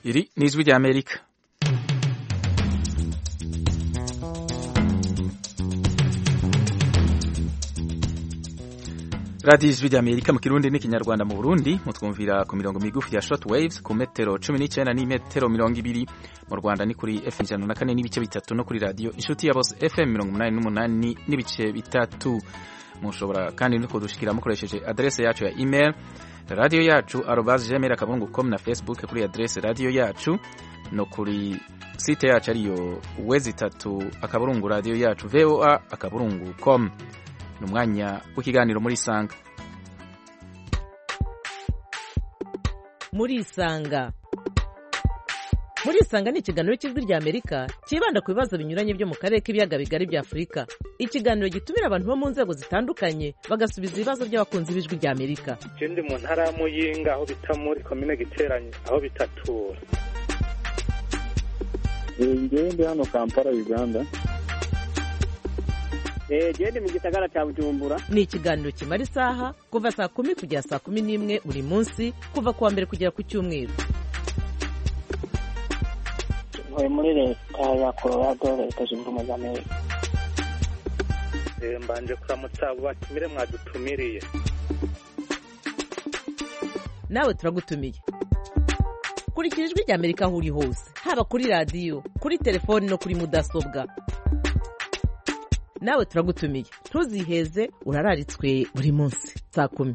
iri ni ijwi rya amerika radiyo ijwi rya amerika mu kirundi n'ikinyarwanda mu burundi mutwumvira ku mirongo migufi ya short waves ku metero cumi n'icyenda n'imetero mirongo ibiri mu rwanda ni kuri fm ijana na kane n'ibice bitatu no kuri radiyo inshuti ya bose fm mirongo umunani n'umunani n'ibice bitatu mushobora kandi no kudushikira mukoresheje adrese yacu ya email radiyo yacu arobas gmail akaburungu com na facebook kuri adrese radiyo yacu no kuri site yacu ariyo wezi itatu akaburungu radiyo yacu voa akaburungu com ni umwanya w'ikiganiro muri isanga muri isanga muri isanga ni ikiganiro cy'ijwi rya amerika cyibanda ku bibazo binyuranye byo mu karere k'ibiyaga bigari bya afurika ikiganiro gitumira abantu bo mu nzego zitandukanye bagasubiza ibibazo by'abakunzi b'ijwi rya amerika ndi mu ntara ya muyinga aho bita muri komine giteranye aho bitatura ngewe ndi hano kampala uganda gende mu gisagara cya bujumbura ni ikiganiro kimara isaha kuva saa kumi kugera saa kumi n'imwe buri munsi kuva ku wa mbere kugera ku cyumweru ntuye muri leta ya colorado leta zunze ubumwe za amerika mbanje kuramutsa abo batumire mwadutumiriye nawe turagutumiye kurikira ijwi rya amerika aho uri hose haba kuri radiyo kuri telefoni no kuri mudasobwa nawe turagutumiye ntuziheze urararitswe buri munsi saa kumi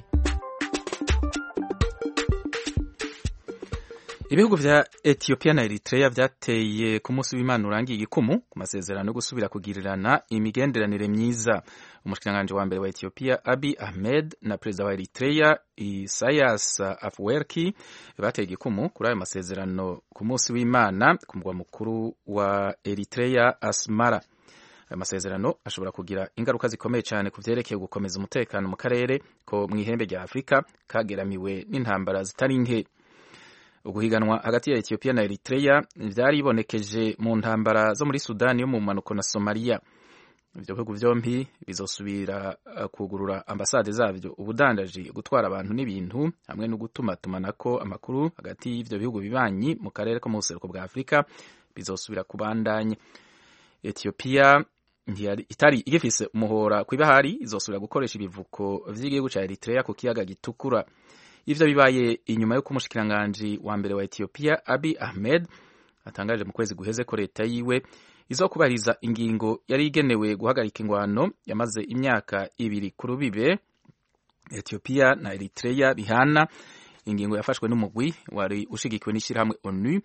ibihugu vya etiyopiya na eritrea vyateye ku munsi w'imana urangiye igikumu ku masezerano yo gusubira kugirirana imigenderanire myiza umushikiranganji wa mbere wa etiyopiya abi ahmed na perezida wa eritrea isayas afwerki bateye igikumu kuri ayo masezerano ku munsi w'imana ku mugwa mukuru wa eritrea asmara ayo masezerano ashobora kugira ingaruka zikomeye cyane ku vyerekeye gukomeza umutekano mu karere ko mu ihembe rya afurika kageramiwe n'intambara zitari nke uguhiganwa hagati ya etiyopiya na eritrea vyaribonekeje mu ntambara zo muri sudani yo mu mpanuko na somaliya ivyo bihugu vyompi bizosubira kugurura ambasade zavyo ubudandaji gutwara abantu n'ibintu hamwe no gutumatumanako amakuru hagati y'ivyo bihugu bibanyi mu karere ko mu buseruko bwa afurika bizosubira kubandanya etiyopiya itari igifise umuhora kw'ibahari izosubira gukoresha ibivuko vy'igihugu ca eritrea ku kiyaga gitukura ivyo bibaye inyuma y'uko umushikiranganji wa mbere wa etiyopiya abi ahmed atangaje mu kwezi guheze ko leta yiwe izokubahiriza ingingo yari igenewe guhagarika ingwano yamaze imyaka ibiri ku rubibe etiyopiya na eritrea bihana ingingo yafashwe n'umugwi wari ushigikiwe n'ishirahamwe onu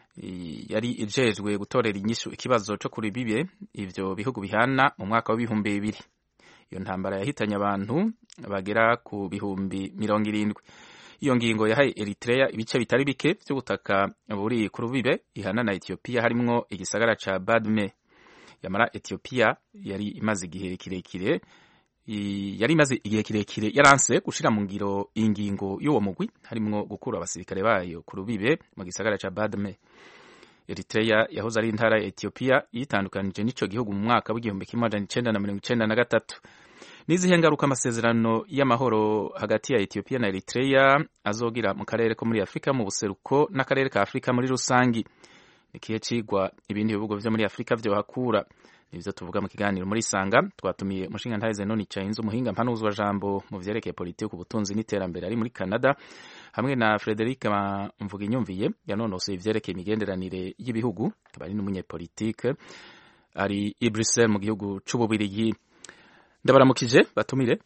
yari ijejwe gutorera inyishu ikibazo co kuri bibe ivyo bihugu bihana mu mwaka w'ibihumbi bibiri iyo ntambara yahitanye abantu bagera ku bihumbi mirongo irindwi iyo ngingo yahaye eritrea ibice bitari bike vy'ubutaka buri ku rubibe ihana na etiyopiya harimwo igisagara ca badme yamara etiyopiya yari imaze igihe kirekire yari imaze igihe kirekire yaranse gushira mu ngiro ingingo y'uwo mugwi harimwo gukura abasirikare bayo ku rubibe mu gisagara ca badme eritrea yahoze ari intara ya etiyopiya yitandukanije n'ico gihugu mu mwaka w'igihumbi kimwe amajana icenda na mirongo icenda na gatatu n'izihe ngaruka amasezerano y'amahoro hagati ya etiyopiya na eritrea azogira mu karere ko muri afurika mu buseruko n'akarere ka afurika muri rusangi nikihe cigwa ibindi bihugu vyo muri afurika vyohakura nivyo tuvuga mu kiganiro muri sanga twatumiye umushinga ntahize none Chainzo umuhinga mpanuzwa jambo mu vyerekeye politiki ubutunzi n'iterambere ari muri Canada hamwe na Frederic Mvuga inyumviye yanonosoye ivyerekeye imigenderanire y'ibihugu akaba ari n'umunyepolitike ari i Bruxelles mu gihugu c'ububirigi ndabaramukije batumire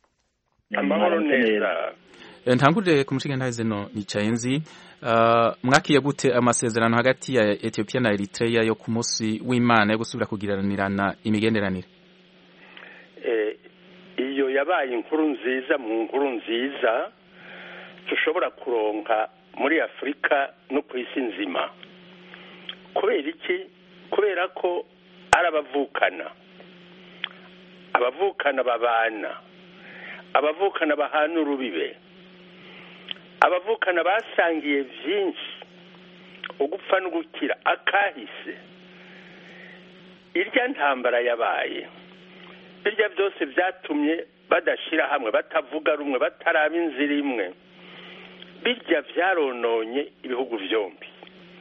amahoro neza ntangurire ku mushinga ntahize no nicaye nzi uh, mwakiye gute amasezerano hagati ya Ethiopia na Eritrea yo ku munsi w'Imana yo gusubira kugiranirana imigenderanire eh, iyo yabaye inkuru nziza mu nkuru nziza dushobora kuronka muri Afurika no ku isi nzima kubera iki kubera ko ari abavukana abavukana babana abavukana bahana urubibe abavukana basangiye byinshi ugupfa no gukira akahise irya ntambara yabaye birya byose byatumye badashyira hamwe batavuga rumwe bataraba inzira imwe birya byarononye ibihugu byombi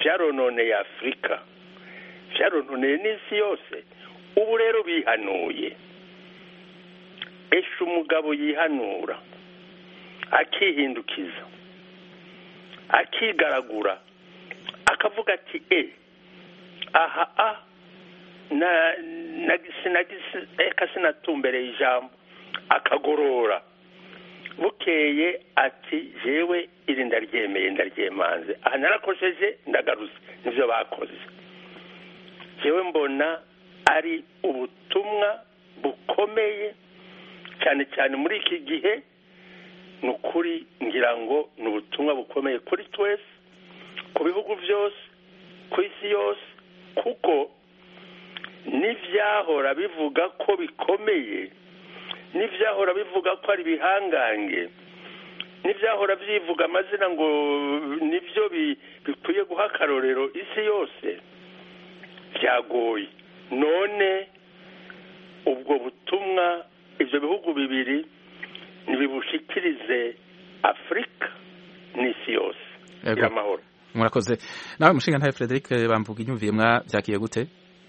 byarononeye afurika byarononeye n'isi yose ubu rero bihanuye esha umugabo yihanura akihindukiza akigaragura akavuga ati e aha a na sinagisi eka sinatumbereye ijambo akagorora bukeye ati jewe iri ndaryemeye ndaryemanze aha narakojeje ndagarutse nibyo bakoze jewe mbona ari ubutumwa bukomeye cyane cyane muri iki gihe ni ukuri ngira ngo ni ubutumwa bukomeye kuri twese ku bihugu byose ku isi yose kuko n'ibyahora bivuga ko bikomeye n'ibyahora bivuga ko ari ibihangange n'ibyahora byivuga amazina ngo nibyo bikwiye guha akarorero isi yose byagoye none ubwo butumwa ibyo bihugu bibiri ntibibushikirize afurika n'isi yose amahoro murakoze nawe mushinga ntawe frederic bamvuga inyumviye mwabyakiye gute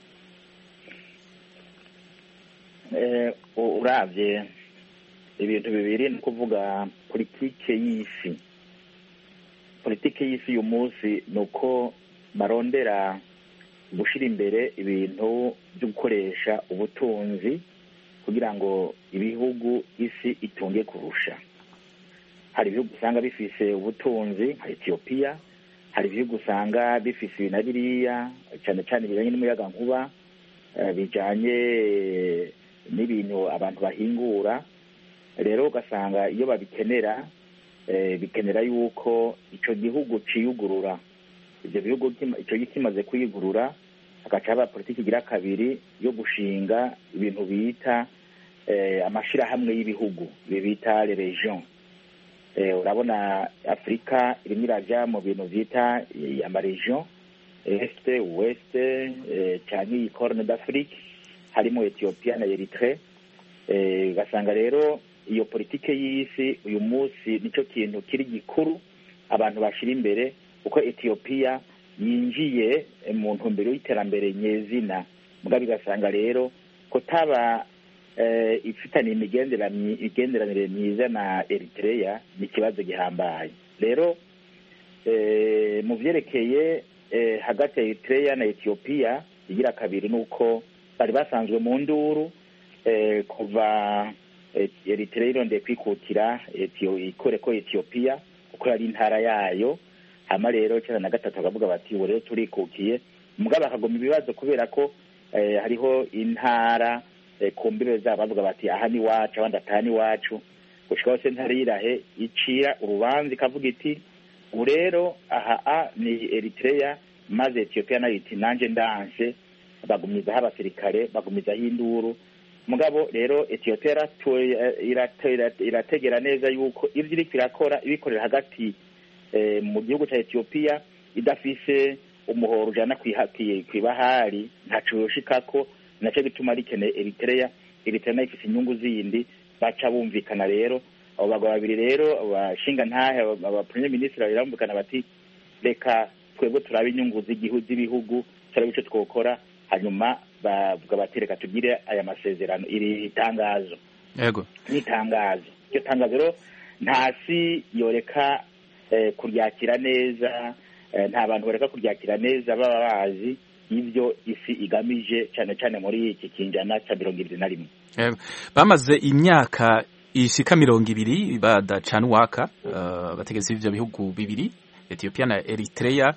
urabye ibintu bibiri ni ukuvuga politike y'isi politike y'isi uyu munsi ni uko barondera gushyira imbere ibintu byo gukoresha ubutunzi kugira ngo ibihugu isi itunge kurusha hari ibihugu usanga bifise ubutunzi nka etiyopiya hari ibihugu usanga bifise ibi na biriya cyane cyane bijyanye n'umuyaga nkuba bijyanye n'ibintu abantu bahingura rero ugasanga iyo babikenera bikenera yuko icyo gihugu ciyugurura ibyo bihugu icyo gihe kimaze kuyigurura hagaca haba politiki igira kabiri yo gushinga ibintu bita amashyirahamwe y'ibihugu ibi bita region urabona afurika irimo irajya mu bintu bita amaregion este weste cyangwa iyi corne d'afrique harimo etiyopiya na eritre ugasanga rero iyo politike y'isi uyu munsi nicyo kintu kiri gikuru abantu bashyira imbere kuko etiyopiya yinjiye mu ntumbero y'iterambere nyezina mbwa bigasanga rero kutaba ifitanye imigenderanire myiza na Eritrea ni ikibazo gihambaye rero mu byerekeye hagati ya Eritrea na etiyopiya igira kabiri ni uko bari basanzwe mu nduru kuva Eritrea irondeye kwikukira ikore ko etiyopiya kuko yari intara yayo hama rero cyenda na gatatu bakavuga bati ubu rero turikukiye mugabo bakagoma ibibazo kubera ko hariho intara ku mbiro zabo bavuga bati aha ni iwacu abandi ataha ni iwacu gushika hose ntare yirahe icira urubanza ikavuga iti ubu rero aha a ni Eritrea maze etiyopiya nayo iti nanjye ndanse bagumizaho abasirikare bagumizaho induru mugabo rero etiyopiya irategera neza yuko ibyo iriko irakora ibikorera hagati mu gihugu cya etiyopiya idafise umuhoro ujana kw'ibahari ntaco yoshikako nacyo gituma rikeneye Eritrea Eritrea nayo ifise inyungu zindi baca bumvikana rero abo bagabo babiri rero abashinga ntahe aba premier ministre barumvikana bati reka twebwe turabe inyungu z'ibihugu turabe ico twokora hanyuma bavuga bati reka tugire aya masezerano iri tangazo yego ni tangazo iryo tangazo rero ntasi yoreka kuryakira neza nta bantu bareka kuryakira neza baba bazi ibyo isi igamije cyane cyane muri iki kinjana cya mirongo irindwi na rimwe bamaze imyaka ishika mirongo ibiri badacana uwaka abategetsi b'ibyo bihugu bibiri etiyopiya na eritrea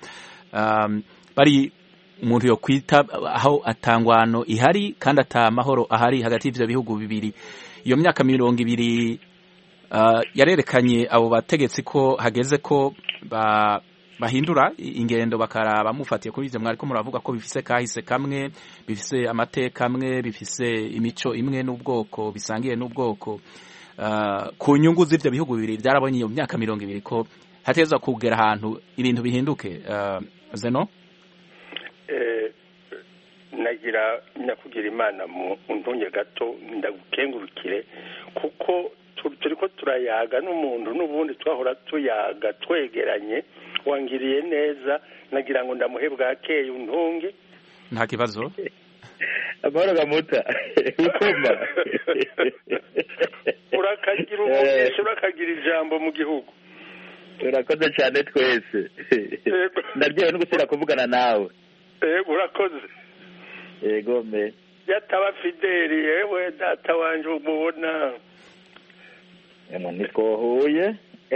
bari umuntu yo kwita aho atangwano ihari kandi ata mahoro ahari hagati y'ibyo bihugu bibiri iyo myaka mirongo ibiri yarerekanye abo bategetsi ko hageze ko bahindura ingendo bakaraba mufatiye kuri ibyo mwari ko muravuga ko bifise kahise kamwe bifise amateka amwe bifise imico imwe n'ubwoko bisangiye n'ubwoko ku nyungu z'ibyo bihugu bibiri byarabonye iyo myaka mirongo ibiri ko hateza kugera ahantu ibintu bihinduke zeno nagira nyakugira imana mu ntunge gato ndagukengurukire kuko turi ko turayaga n'umuntu n'ubundi twahora tuyaga twegeranye wangiriye neza nagira ngo ndamuhe bwakeye untunge nta kibazo amahoro gamuta ukoma urakagira umugisha urakagira ijambo mu gihugu urakoze cyane twese Yego. ndaryohewe no gusubira kuvugana nawe yego urakoze yego me yataba fideli yewe data wanje umubona emwe ntitwohuye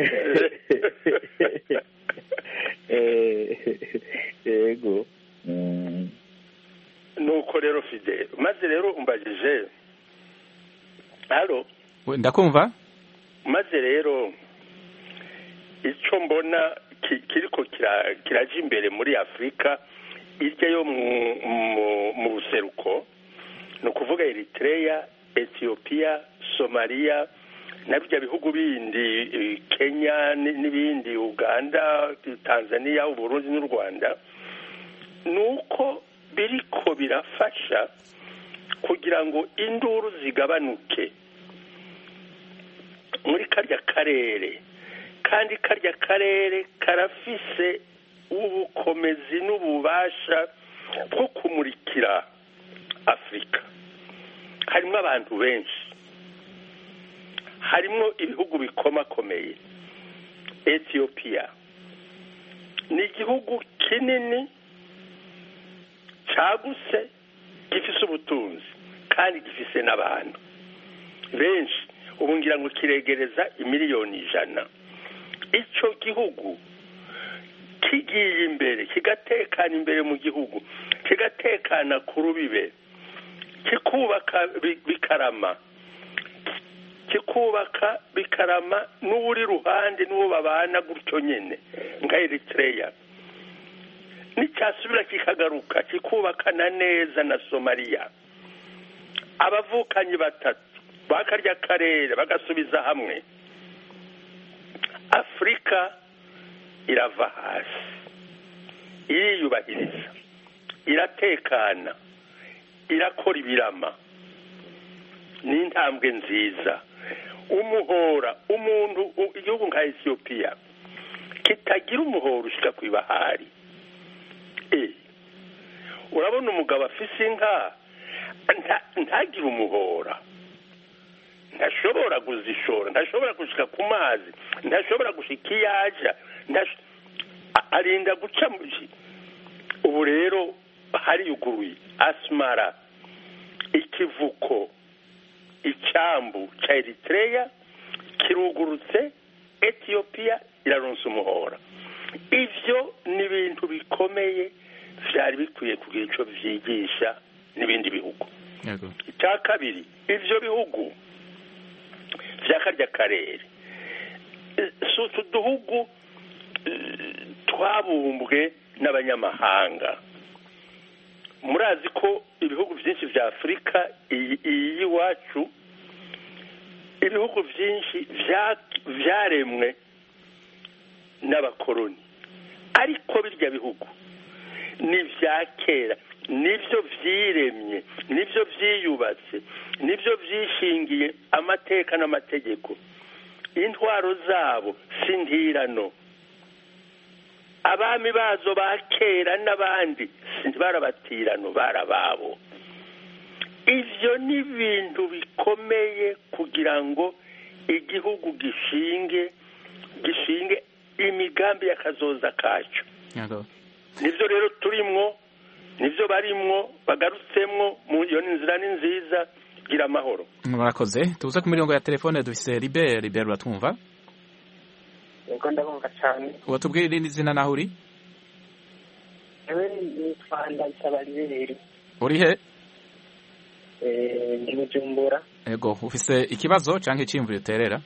Eh, yego Mm. nuko rero fideli maze rero umbajije halo We, ndakumva maze rero icyo mbona ki- kiriko kira- kiraja imbere muri afurika irya yo mu- mu- mu buseruko ni ukuvuga eritreya etiyopiya somaliya na bijya bihugu bindi eh, kenya ni- n'ibindi uganda tanzania uburundi n'u rwanda ni uko biriko birafasha kugira ngo induru zigabanuke muri karya karere kandi karya karere karafise ubukomezi n'ububasha bwo kumurikira afurika harimo abantu benshi harimo ibihugu bikomakomeye etiyopiya ni igihugu kinini cyagutse gifise ubutunzi kandi gifise n'abantu benshi ubu ngira ngo kiregereza imiliyoni ijana icyo gihugu kigiye imbere kigatekana imbere mu gihugu kigatekana ku rubibe kikubaka bi- bikarama kikubaka bikarama n'uri ruhande n'uwo babana gutyo nyine nka eritreya n'icyasubira kikagaruka kikubakana neza na somaliya abavukanyi batatu bakarya karere bagasubiza hamwe afurika irava hasi iriyubahiriza iratekana irakora ibirama ni intambwe nziza umuhora umuntu u- igihugu nka etiyopiya kitagira umuhora ushyika ku ibahari Eh, urabona umugabo afise inka nta- ntagire umuhora ntashobora kuzishora ntashobora gushika ku mazi ntashobora gushika iyo aja ntash- a- arinda guca mu ki- ubu rero hariyuguruye asmara ikivuko icyambu cya eritreya kirugurutse etiyopiya iraronsa umuhora ivyo ni ibintu bikomeye vyari bikwiye kugira ico vyigisha n'ibindi bihugu yego icya kabiri ivyo bihugu vya karya karere eh, si utu duhugu eh, twabumbwe n'abanyamahanga murazi ko ibihugu byinshi vya afurika iyi iyi y'iwacu ibihugu byinshi vya- vyaremwe n'abakoroni ariko birya bihugu ni ibya kera nibyo byiremye nibyo byiyubatse nibyo byishingiye amateka n'amategeko intwaro zabo si ntirano abami bazo ba kera n'abandi si barabatirano barababo ivyo ni ibintu bikomeye kugira ngo igihugu gishinge gishinge imigambi y'akazoza kacu yego nibyo rero turimwo nibyo barimwo bagarutsemwo mu iyo ni inzira ni nziza gira amahoro murakoze tubuze ku mirongo ya telefone dufise Libert Libert uratwumva yego ndabumva cyane watubwira irindi zina naho uri yewe nitwa ndayisaba riberi uri he ndi bujumbura yego ufise ikibazo canke iciyumviro uterera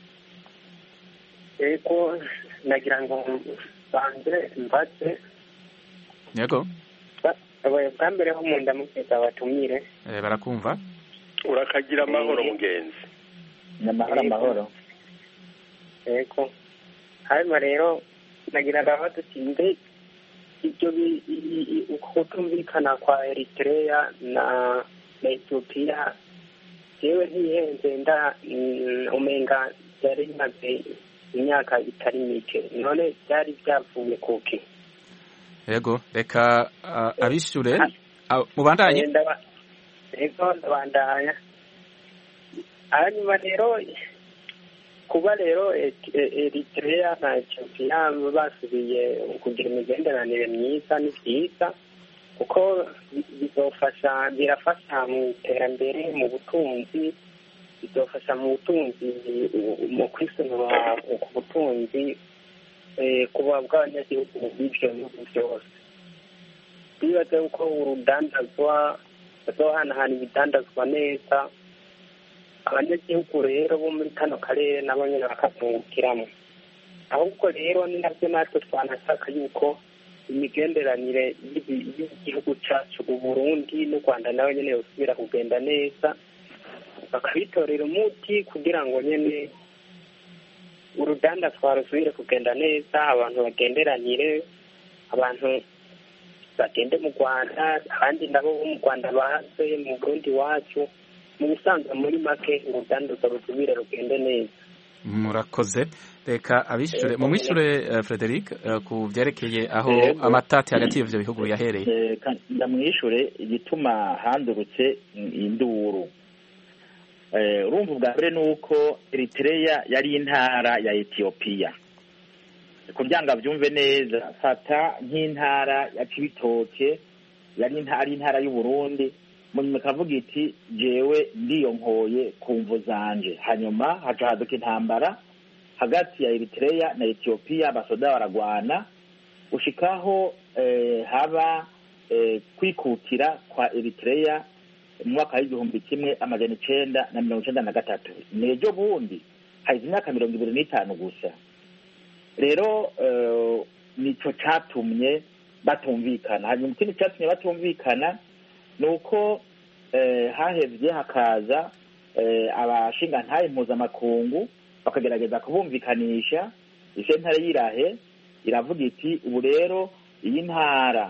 yego nagira ngo banze mbaze yego ba- bwa mbere ho mu ndamukeza batumire eh, barakumva urakagira amahoro mugenzi nyamahoro amahoro yego hanyuma rero nagira ngo dutinde ibyo bi- i- i- uko kutumvikana kwa eritrea na na etiyopiya yewe ntihenze nda mm, umenga byari bimaze imyaka itari mike none byari byavuye kuki yego reka uh, abishure uh, mubandanye ego ndabandanya hanyuma rero kuba rero eritrea na etiyopiya basubiye kugira imigenderanire myiza ni byiza kuko bizofasha birafasha mu iterambere mu butunzi bizofasha mu butunzi mu kwisunura ku butunzi kuba bw'abanyagihugu b'ibyo bihugu byose bibaze ko urudandazwa bazohanahana ibidandazwa neza abanyagihugu rero bo muri kano karere nabo nyine bakazungukiramo ahubwo rero ni nabyo natwe twanashaka yuko imigenderanire y'igihugu cyacu uburundi n'u rwanda nawe nyine yosubira kugenda neza bakabitorera umuti kugira ngo nyine uruganda twarusubire kugenda neza abantu bagenderanire abantu bagende mu rwanda abandi nabo bo mu rwanda baze mu burundi iwacu mu bisanzwe muri make uruganda rusubire rugende neza murakoze reka abishure mu mwishure uh, Frederic uh, ku byerekeye aho amatati hagati y'ivyo bihugu yahereye ndamwishure igituma handurutse induru urumva ubwa mbere ni uko Eritrea yari intara ya Ethiopia kugira ngo abyumve neza fata nk'intara ya Cibitoke yari intara intara y'u Burundi munyuma ikavuga iti jewe ndiyonkoye ku mvu zanje hanyuma haca haduka intambara hagati ya Eritrea na Ethiopia abasoda baragwana gushikaho eh, haba eh, kwikukira kwa Eritrea mu mwaka w'igihumbi kimwe amajana icenda na mirongo icenda na gatatu nejo bundi haheze imyaka mirongo ibiri n'itanu gusa rero uh, nico catumye batumvikana hanyuma ikindi catumye batumvikana ni uko uh, hahevye hakaza uh, abashingantahe mpuzamakungu bakagerageza kubumvikanisha isentare y'irahe iravuga iti ubu rero iyi ntara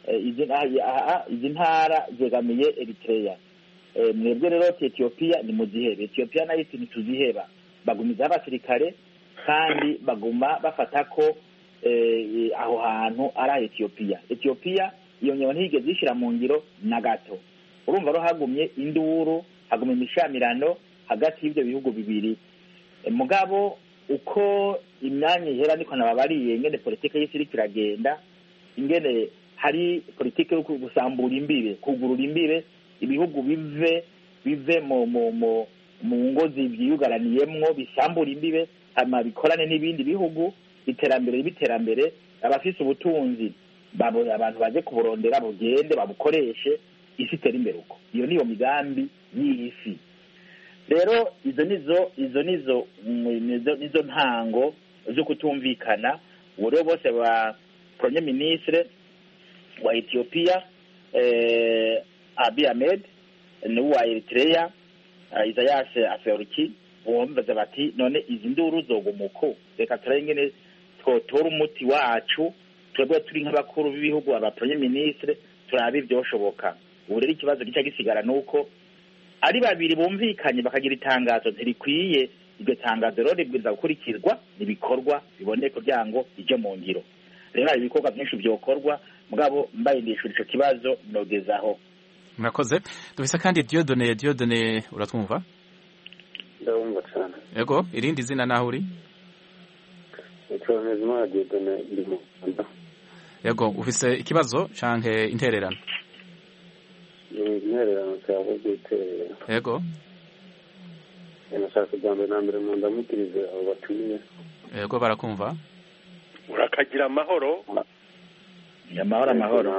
izi ntara zegamiye Eritrea mwebwe rero Ethiopia ni muzihebe Ethiopia nayo iti ntituziheba bagumizaho abasirikare kandi baguma bafata ko aho hantu ari Ethiopia Ethiopia iyo nyewe ntiyigeze ishyira mu ngiro na gato urumva rero hagumye induru hagumye imishamirano hagati y'ibyo bihugu bibiri mugabo uko imyanya ihera niko nababariye ingene politike y'isi iriko iragenda ingene hari politike yo gusambura imbibe kugurura imbibe ibihugu bive bive mu mu mu mu ngo byiyugaraniyemwo bisambura imbibe hanyuma bikorane n'ibindi bihugu iterambere biterambere abafise ubutunzi abantu baje kuburondera bugende babukoreshe isi itere imbere uko iyo niyo migambi y'isi rero izo nizo izo nizo nizo ntango zo kutumvikana ubu rero bose ba premier ministre wa Ethiopia eh, Abiy Ahmed n'uwa Eritrea uh, Isaias Afwerki bumvaza bati none izi nduru zogumuko reka turabe ingene twotora umuti wacu twebwe turi nk'abakuru b'ibihugu aba premier ministre turabe ivyoshoboka ubu rero ikibazo gica gisigara nuko ari babiri bumvikanye bakagira itangazo ntirikwiye iryo tangazo rero ribwiza gukurikirwa ibikorwa biboneye kugira ngo ije mu ngiro rero hari ibikorwa byinshi byokorwa mugabo mbaye ndishura ico kibazo nogezaho murakoze dufise kandi Diodone Diodone uratwumva ndabumva cyane yego irindi zina naho uri nitwa Mpezimana Diodone ndi mu Rwanda yego ufise ikibazo canke intererano intererano cyangwa guterera yego nashaka bwa mbere na mbere mu ndamukirize abo batumiye yego barakumva urakagira amahoro amahoro amahoro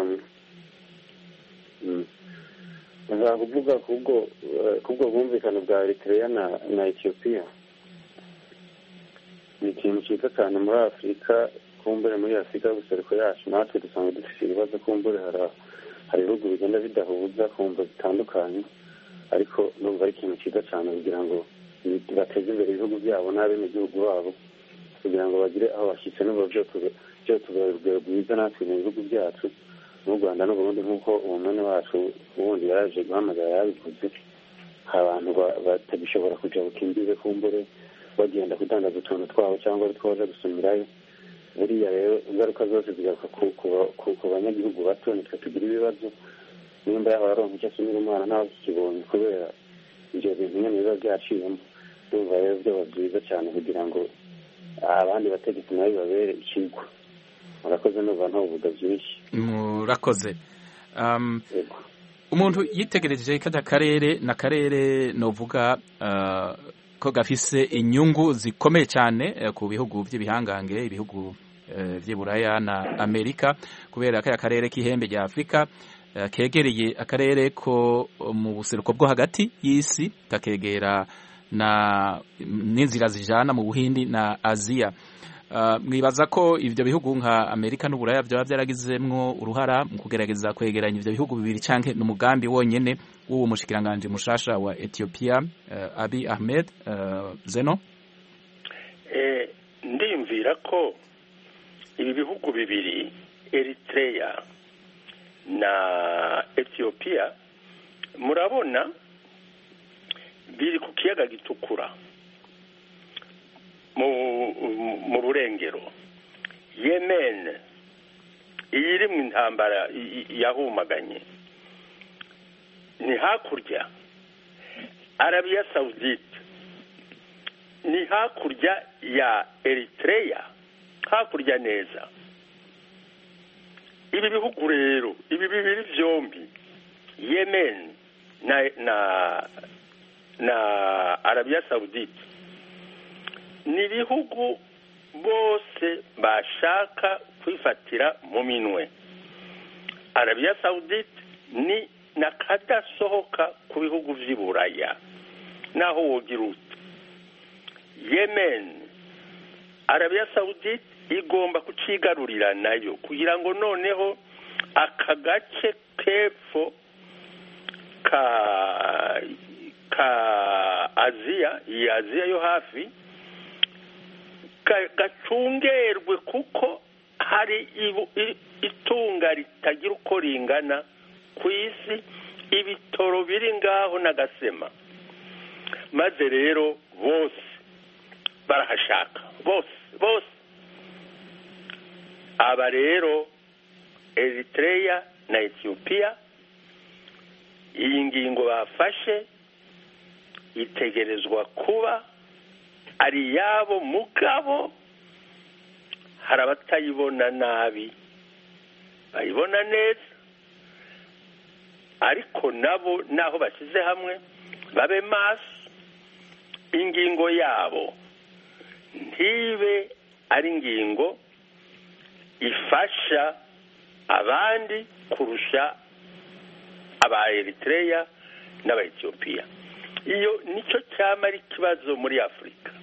nashaka kuvuga kubwo kubwo bwumvikane bwa Eritrea na na Ethiopia ni ikintu cyiza cyane muri afurika kumbure muri afurika y'ubuseruko yacu natwe dusanga dufite ibibazo kumbure hari ibihugu bigenda bidahuza kumva zitandukanye ariko numva ari ikintu cyiza cyane kugira ngo bateze imbere ibihugu byabo n'abenegihugu babo kugira ngo bagire aho bashyitse n'ubu byotubera urugero rwiza natwe mu bihugu byacu n'u rwanda n'uburundi nk'uko umumene wacu ubundi yaraje guhamagara yabivuze abantu batagishobora kuja imbibe kumbure bagenda kudandaza utuntu twabo cyangwa ari two baja gusumirayo buriya rero ingaruka zose zigaruka ku- ku- ku- ku banyagihugu bato nitwe tugira ibibazo nimba yaba aronka icyo asumira umwana ntawe kikibonye kubera ibyo bintu nyine biba byaciyemo ndumva rero byaba byiza cyane kugira ngo abandi bategetsi nabo bibabere ikigwa murakoze numva ntavuga byinshi murakoze Um, yego umuntu yitegereje kada karere na karere novuga uh, ko gafise inyungu zikomeye cyane eh, ku bihugu by'ibihangange ibihugu eh, vy'i Buraya na Amerika kubera kaya karere k'ihembe rya Afrika eh, kegereye akarere ko mu buseruko bwo hagati y'isi kakegera na n'inzira zijana mu Buhindi na Aziya Uh, mwibaza ko ivyo bihugu nka Amerika n'Uburaya byaba byaragizemwo uruhara mu kugerageza kwegeranya ivyo bihugu bibiri canke n'umugambi wonyene w'uwo mushikiranganje mushasha wa Ethiopia uh, Abiy Ahmed uh, Zeno Eh, ndiyumvira ko ibi bihugu bibiri eritrea na ethiopia murabona biri ku kiyaga gitukura mu mu burengero yemen iyi iri mu intambara i- i- yahumaganye ni hakurya arabiya sawudite ni hakurya ya eritrea hakurya neza ibi bihugu rero ibi bibiri byombi yemen na na na arabiya sawudite ni ibihugu bose bashaka kwifatira mu minwe arabiya sawudite ni nakadasohoka ku bihugu vy'i buraya naho wogira ute yemen arabiya sawudite igomba kucigarurira nayo kugira ngo noneho aka gace k'epfo ka ka aziya iyi aziya yo hafi ga- gacungerwe kuko hari ibu- i- itunga ritagira uko ringana ku isi ibitoro biri ngaho n'agasema maze rero bose barahashaka bose bose aba rero eritrea na etiyopiya iyi ngingo bafashe itegerezwa kuba ari iyabo mugabo hari abatayibona nabi bayibona neza ariko nabo naho bashyize hamwe babe maso ingingo yabo ntibe ari ingingo ifasha abandi kurusha aba eritrea n'aba etiyopiya iyo nicyo cyaba ari ikibazo muri afurika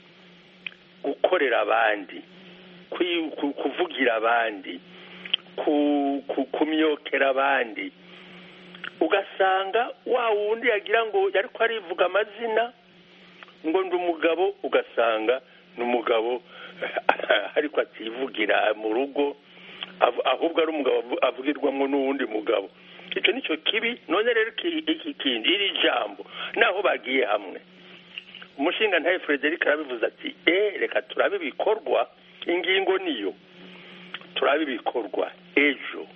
gukorera abandi kwi- ku- kuvugira abandi ku- ku- kumyokera abandi ugasanga wa wundi yagira ngo yari ko arivuga amazina ngo ndi umugabo ugasanga ni umugabo ariko ativugira mu rugo av- ahubwo ari umugabo avu- avugirwamo n'uwundi mugabo icyo ni cyo kibi none rero iki iki kindi iri jambo naho bagiye hamwe umushinga ntaye frederic arabivuze ati e reka turabe ibikorwa ingingo niyo turabe ibikorwa ejo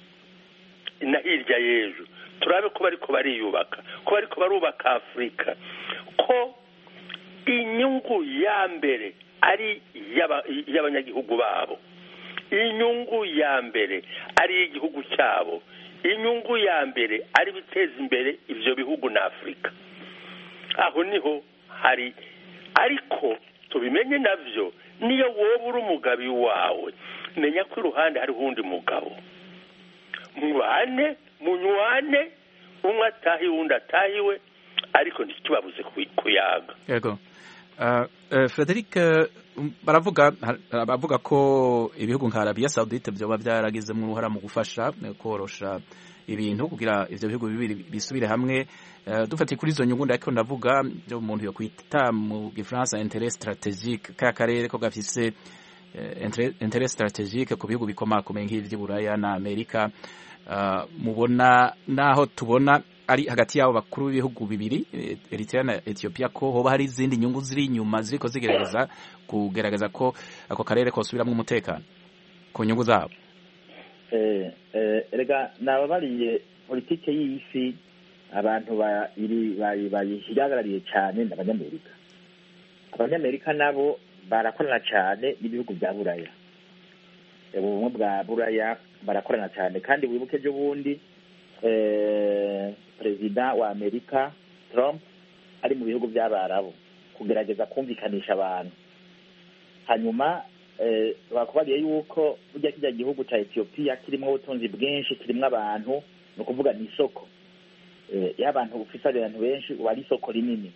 na hirya y'ejo turabe ko bariko bariyubaka ko bariko barubaka afurika ko inyungu ya mbere ari iy'aba- iy'abanyagihugu babo inyungu ya mbere ari iy'igihugu cyabo inyungu ya mbere ari biteza imbere ibyo bihugu na afurika aho niho hari ariko tubimenye navyo niyo wowe uri umugabo iwawe menya ko iruhande hariho uwundi mugabo mubane munywane umwe atahiwe uwundi atahiwe ariko ntitubabuze ku- kuyaga yego Uh, uh, Frederic uh, baravuga har- bavuga ko ibihugu nka Arabia Saudite byoba byaragizemo uruhara mu gufasha eh, korosha ibintu kugira ivyo bihugu bibiri bisubire hamwe uh, dufatiye kuri izo nyungu ndako ndavuga byo umuntu yo kwita mu gifaransa intérêt stratégique ka karere ko gafise eh, intérêt intérêt stratégique ku bihugu bikomakomeye nk'ivy'i Buraya na Amerika uh, mubona naho tubona ari hagati y'abo bakuru b'ibihugu bibiri eh, Eritrea na Ethiopia ko hoba hari izindi nyungu ziri inyuma ziriko zigerageza kugerageza ko ako karere kosubiramwo umutekano ku nyungu zabo Eh, eh, erega nababariye politike y'isi abantu bayiri- bayi- bayihagarariye cyane ni abanyamerika abanyamerika nabo barakorana cyane n'ibihugu bya buraya ubumwe bwa buraya barakorana cyane kandi wibuke ejo bundi eh, perezida wa amerika trump ari mu bihugu by'abarabu kugerageza kumvikanisha abantu hanyuma eh, bakubariye yuko burya kijya gihugu cya etiyopiya kirimo ubutunzi bwinshi kirimo abantu ni ukuvuga ni isoko Eh, iyo abantu ufise abantu benshi uba ari isoko rinini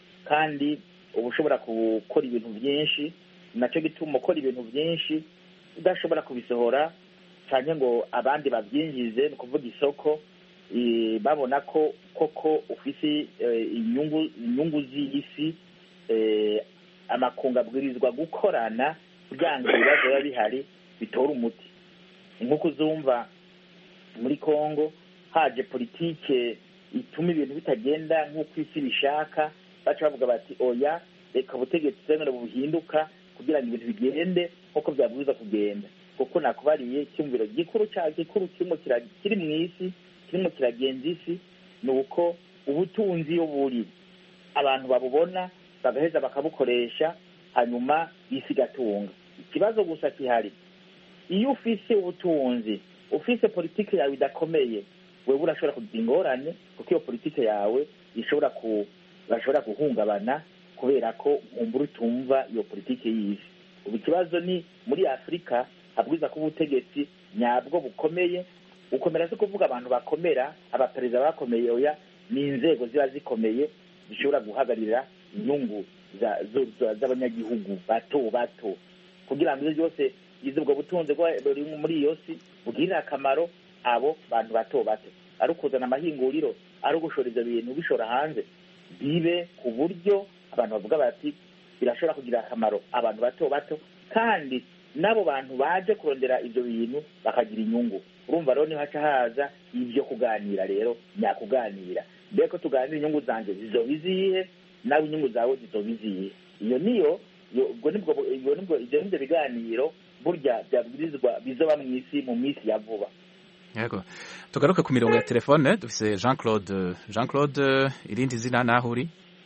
kandi uba ushobora gukora ibintu byinshi nacyo gituma ukora ibintu byinshi udashobora kubisohora cyane ngo abandi babyinjize ni ukuvuga isoko eh, babona ko koko ufise eh, inyungu inyungu z'isi eh, amakungu abwirizwa gukorana kugira ngo ibibazo biba bihari bitore umuti nk'uko uzumva muri congo haje politike ituma ibintu bitagenda nk'uko isi bishaka baca bavuga bati oya reka ubutegetsi bwemere buhinduka kugira ngo ibintu bigende nk'uko byabwirizwa kugenda kuko nakubariye icyumviro gikuru cya gikuru kirimo kira- kiri mu isi kirimo kiragenza isi ni uko ubutunzi iyo buri abantu babubona bagaheza bakabukoresha hanyuma isi igatunga ikibazo gusa kihari iyo ufise ubutunzi ufise politiki yawe idakomeye wewe urashobora kugira ingorane kuko iyo politiki yawe ishobora ku bashobora guhungabana kubera ko nkumbura utumva iyo politiki y'isi ubu ikibazo ni muri afurika habwiza ko ubutegetsi nyabwo bukomeye gukomera si kuvuga abantu bakomera abaperezida bakomeye oya ni inzego ziba zikomeye zishobora guhagararira inyungu za- zo- za- z'abanyagihugu bato bato kugira ngo ibyo byose izi ubwo butunzi bwa- buri muri iyo si bugirire akamaro abo bantu bato bato ari ukuzana amahinguriro ari ugushora ibyo bintu bishora hanze bibe ku buryo abantu bavuga bati birashobora kugira akamaro abantu bato bato kandi n'abo bantu baje kurondera ibyo bintu bakagira inyungu urumva rero niho haca haza ibyo kuganira rero nyakuganira mbere ko tuganira inyungu zanjye zizoba izihe nawe inyungu zawe zizoba izihe iyo niyo iyo- ubwo nibwo ibyo nibwo ibyo nibyo biganiro burya byabwirizwa bizoba mu isi mu minsi ya vuba yego tugaruke ku mirongo ya telefone dufise Jean Claude Jean Claude irindi zina naho uri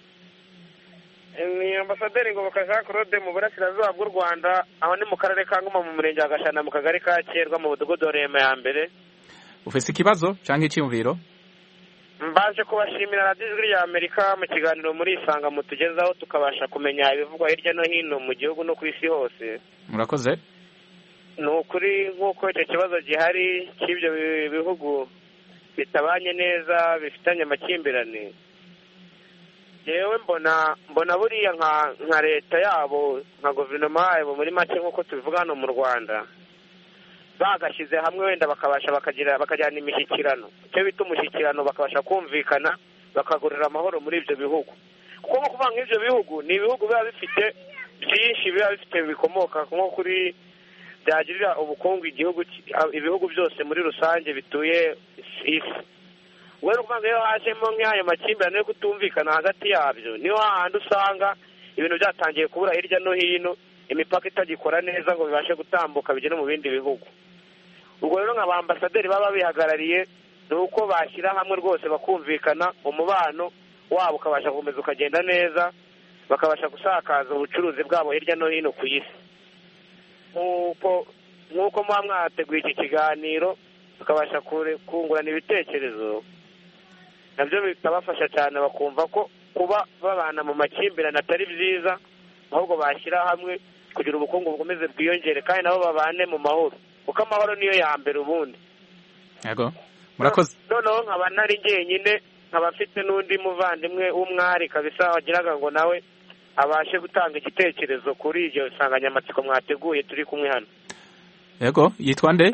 ni ambasaderi ngoboka jean claude mu burasirazuba bw'u rwanda aho ni mu karere ka ngoma mu murenge wa gashana mu kagari ka kerwa mu mudugudu wa rema ya mbere ufise ikibazo canke icyumviro mbaje kubashimira radiyo ijwi rya amerika mu kiganiro muri isanga mutugezaho tukabasha kumenya ibivugwa hirya no hino mu gihugu no ku isi hose murakoze ni ukuri nk'uko icyo kibazo gihari cy'ibyo bi- bihugu bitabanye neza bifitanye amakimbirane yewe mbona mbona buriya nka nka leta yabo nka guverinoma yabo muri make nk'uko tubivuga hano mu rwanda bagashyize hamwe wenda bakabasha bakagira bakajyana imishyikirano icyo bita umushyikirano bakabasha kumvikana bakagurira amahoro muri ibyo bihugu kuko nko kuvuga nk'ibyo bihugu ni ibihugu biba bifite byinshi biba bifite bikomoka nko kuri byagirira ubukungu igihugu ki- ibihugu byose muri rusange bituye isi we ni ukuvuga ngo iyo hajemo nk'ayo makimbirane yo kutumvikana hagati yabyo niho hahandi usanga ibintu byatangiye kubura hirya no hino imipaka itagikora neza ngo bibashe gutambuka bigere mu bindi bihugu ubwo rero nka ba ambasaderi baba bihagarariye ni uko bashyira hamwe rwose bakumvikana umubano wabo ukabasha gukomeza ukagenda neza bakabasha gusakaza ubucuruzi bwabo hirya no hino ku isi nk'uko nk'uko muba mwateguye iki kiganiro bakabasha kure- kungurana ibitekerezo nabyo bikabafasha cyane bakumva ko kuba babana mu makimbirane atari byiza ahubwo bashyira hamwe kugira ubukungu bukomeze bwiyongere kandi nabo babane mu mahoro kuko amahoro niyo ya mbere ubundi yego murakoze noneho nkaba nari jyenyine nkaba mfite n'undi muvandimwe w'umwari kabisa wagiraga ngo nawe abashe gutanga igitekerezo kuri iryo nsanganyamatsiko mwateguye turi kumwe hano yego yitwa nde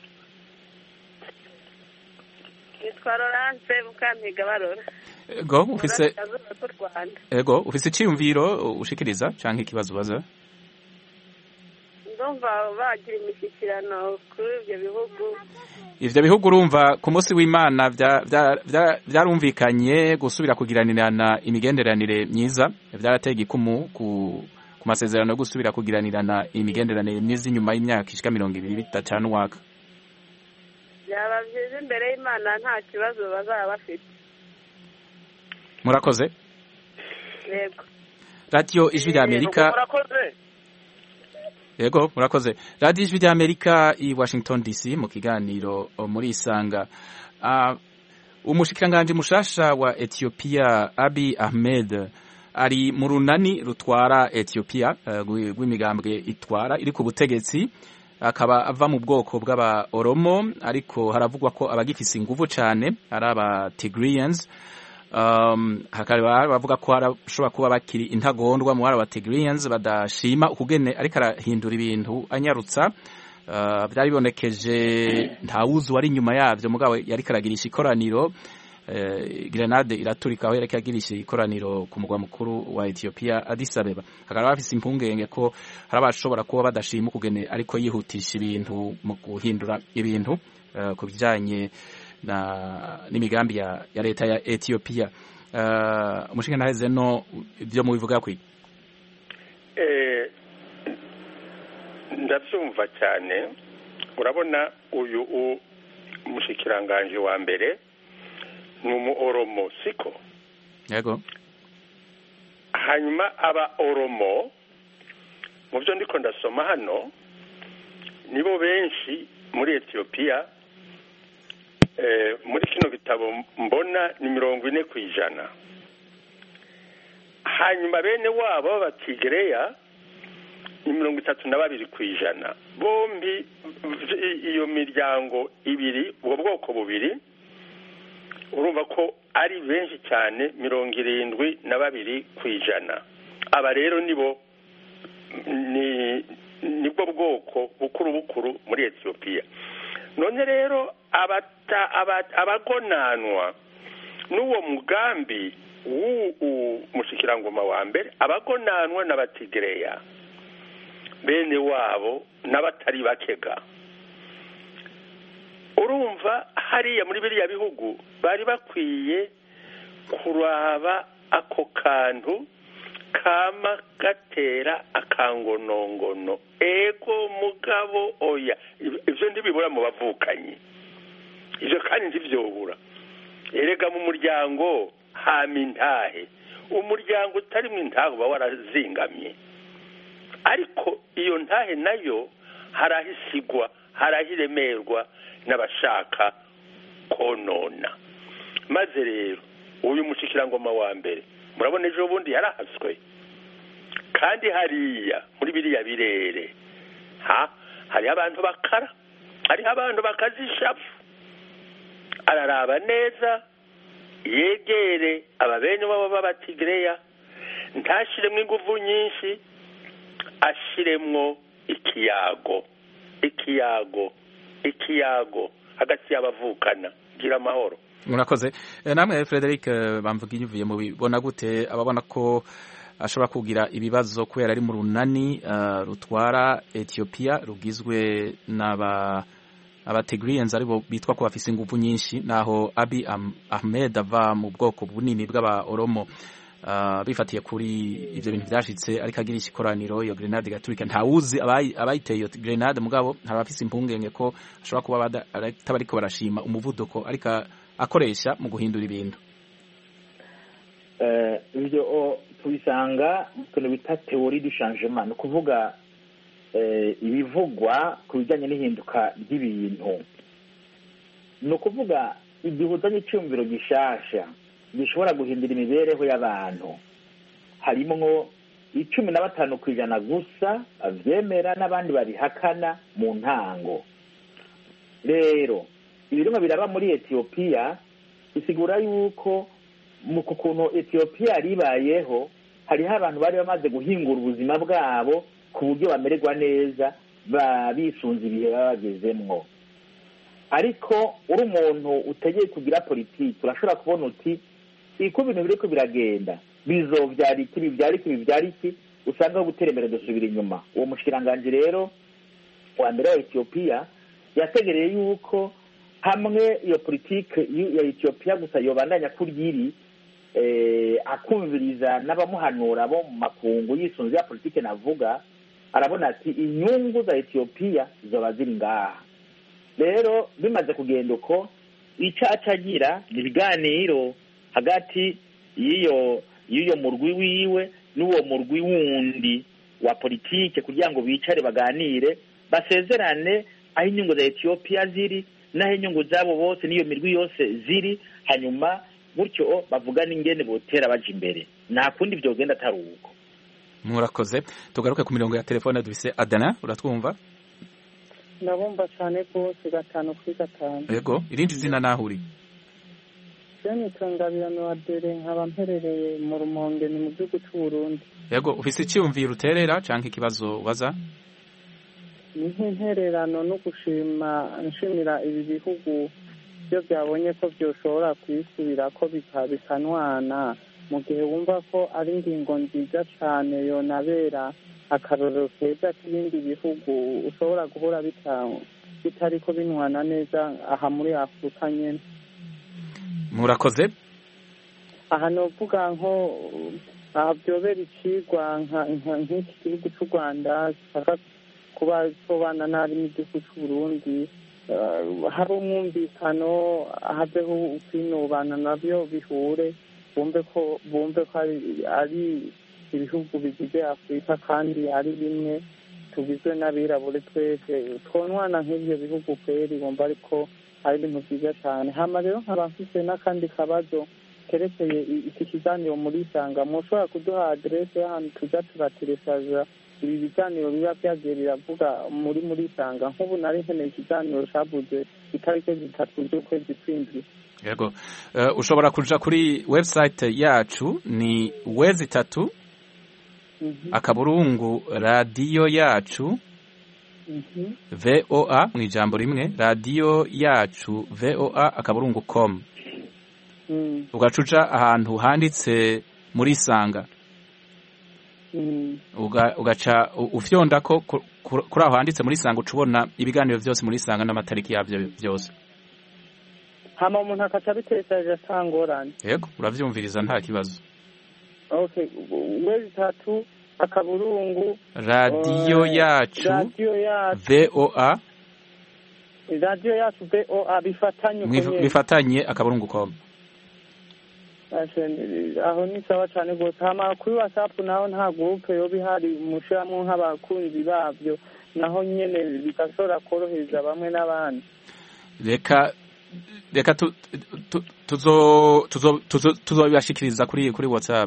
nitwa Laurence Mukampiga Barora yego ufise Burasirazuba bw'u Rwanda yego ufise icyumviro ushikiriza canke ikibazo ubaza ngo ndumva bagira imishyikirano kuri ibyo bihugu ivyo bihugu urumva ku munsi w'imana vya- vya- vya- vyarumvikanye gusubira kugiranirana imigenderanire myiza vyarateye igikumu ku ku masezerano yo gusubira kugiranirana imigenderanire myiza inyuma y'imyaka ishika mirongo ibiri bitacana uwaka byaba byiza imbere y'imana nta kibazo bazaba bafite murakoze yego radiyo ijwi rya amerika murakoze yego murakoze radiyo ijwi rya amerika i washington dc mu kiganiro o, muri isanga Ah, umushikiranganji mushasha wa ethiopia abi ahmed ari mu runani rutwara ethiopia eh, rw'i- rw'imigambwe itwara iri ku butegetsi akaba ava mu bwoko bw'aba oromo ariko haravugwa ko abagifise inguvu cane ari aba tigriyans um, hakaba bavuga ko harashobora kuba bakiri intagondwa mu aba tigriyans badashima ukugene ariko arahindura ibintu anyarutsa Uh, byari bibonekeje ntawuzi wari inyuma yavyo mugabo yariko aragirisha ikoraniro eh, grenade iraturika aho yariko agirisha ikoraniro ku mugwa mukuru wa Ethiopia Addis Abeba hakaba bafise impungenge ko hari abashobora kuba badashima ukugene ariko yihutisha ibintu mu guhindura ibintu uh, ku bijanye na n'imigambi ya, ya leta ya Ethiopia uh, umushinga ntaheze no ibyo mubivuga kwi Eh, ndabyumva cyane urabona uyu u- umushikiranganji wa mbere ni umu oromo siko yego hanyuma aba oromo mu byo ndiko ndasoma hano nibo benshi muri etiyopiya eh, muri kino gitabo mbona ni mirongo ine ku ijana hanyuma bene wabo b'abatigereya ni mirongo itatu na babiri ku ijana bombi i- iyo miryango ibiri ubwo bwoko bubiri urumva ko ari benshi cyane mirongo irindwi na babiri ku ijana aba rero nibo ni nibwo bwoko bukuru bukuru muri etiyopiya none rero abata- aba- abagonanwa n'uwo mugambi w'uwo mushikirangoma wa mbere abagonanwa n'abatigereya bene wabo n'abatari bakega urumva hariya muri biriya bihugu bari bakwiye kuraba ako kantu kama gatera akangonongono ego mugabo oya ibyo ntibibura mu bavukanyi ibyo kandi ntibyobura erega mu muryango hama intahe umuryango utarimo intahe uba warazingamye ariko iyo ntahe nayo hari aho isigwa hari aho iremerwa n'abashaka konona maze rero uyu mushikirangoma wa mbere murabona ejo bundi yarahaswe kandi hariya muri biriya birere ha hariho abantu bakara hariho abantu bakaza ishavu araraba neza yegere ababene babo b'abatigereya ntashiremo ingufu nyinshi ashiremwo ikiyago ikiyago ikiyago hagati y'abavukana gira amahoro murakoze Eh, namwe Frederic eh, bamvuga ivuye mu bibona gute ababona ko ashobora kugira ibibazo kubera ari mu runani eh, rutwara Ethiopia rugizwe n'aba abategriyens aribo bitwa ko bafise ingufu nyinshi naho Abi Am- Ahmed ava mu bwoko bunini bw'aba Oromo Uh, bifatiye kuri ivyo bintu vyashitse ariko agirisha ikoraniro iyo grenade igaturika ntawuzi abayi- abayiteye iyo grenade mugabo hari abafise impungenge ko ashobora kuba bada- ataba ariko barashima umuvuduko ariko akoresha mu guhindura ibintu Eh, ibyo o, tubisanga mu kintu bita teori du changement ni ukuvuga eh, ibivugwa ku bijyanye n'ihinduka ry'ibintu ni ukuvuga igihe uzanye icyumviro gishasha gishobora guhindura imibereho y'abantu harimwo icumi na batanu ku ijana gusa bavyemera n'abandi babihakana mu ntango rero ibirimo biraba muri etiyopiya bisigura yuko mu ku kuntu etiyopiya ribayeho hariho abantu bari bamaze guhingura ubuzima bwabo ku buryo bamererwa neza ba- bisunze ibihe baba bagezemwo ariko uri umuntu utegeye kugira politiki urashobora kubona uti uko ibintu biriko biragenda bizovyara iki bivyara iki bivyara iki usanga aho gutera imbere dusubira inyuma uwo mushikiranganji rero wa mbere wa etiyopiya yategereye yuko hamwe iyo politike ya etiyopiya gusa yobandanya kuryiri akumviriza n'abamuhanura bo mu makungu yisunze ya politike navuga arabona ati inyungu za etiyopiya zoba ziri ngaha rero bimaze kugenda uko icaca agira ni ibiganiro hagati y'iyo y'iyo murwi wiwe n'uwo murwi wundi wa politike kugira ngo bicare baganire basezerane aho inyungu za etiyopiya ziri n'aho inyungu zabo bose n'iyo mirwi yose ziri hanyuma gutyo bavugana ingene botera baja imbere nta kundi vyogenda atari uko murakoze tugaruke ku mirongo ya telefone dufise adana uratwumva ndabumva cyane rwose gatanu kuri gatanu yego irindi zina naho uri jeni tungabirano wa dere nkaba mperereye mu rumonge ni mu gihugu c'uburundi yego ufise iciyumviro uterera canke ikibazo ubaza ni nk'intererano no gushima nshimira ibi bihugu byo byabonye ko byoshobora kwisubira ko bikanwana mu gihe wumva ko ari ingingo nziza cyane yonabera akarorero keza k'ibindi bihugu ushobora guhora bitari ko binwana neza aha muri afurika nyine murakoze aha novuga nko aha byobera ikigwa nk'iki gihugu cy'u rwanda gishaka kuba sobana nabi n'igihugu cy'uburundi hari umwumvikano habeho kwinubana nabyo bihure bumve ko bumve ko ari ibihugu bigize afurika kandi ari bimwe tugizwe n'abirabure twese twonwana nk'ibyo bihugu kweri bumva ariko ari ibintu byiza cyane hama rero nkaba mfite n'akandi kabazo kerekeye iki kiganiro muri isanga mushobora kuduha aderese y'ahantu tujya turateresaza ibi biganiro biba byagiye biravuga muri muri isanga nk'ubu nari nkeneye ikiganiro cyabuze itariki zitatu z'ukwezi kw'indwi yego ushobora kuja kuri website yacu ni wezi itatu akaburungu radiyo yacu voa mu ijambo rimwe radiyo yacu voa akaburungu com ugaca uja ahantu handitse muri isanga ugaca ufyonda ko kuri aho handitse muri isanga uca ubona ibiganiro byose muri isanga n'amatariki yabyo byose hama umuntu akaca abitekereje atangorane yego uravyumviriza nta kibazo okay wezi tatu akaburungu radiyo yacu radiyo yacu voa radiyo yacu voa bifatanye bifatanye akaburungu com aho ni sawa cyane rwose hama kuri whatsapp naho nta gurupe yoba ihari mushiramwo nk'abakunzi babyo naho nyene bigashobora korohereza bamwe n'abandi reka reka tuzobibashikiriza kuri kuri whatsapp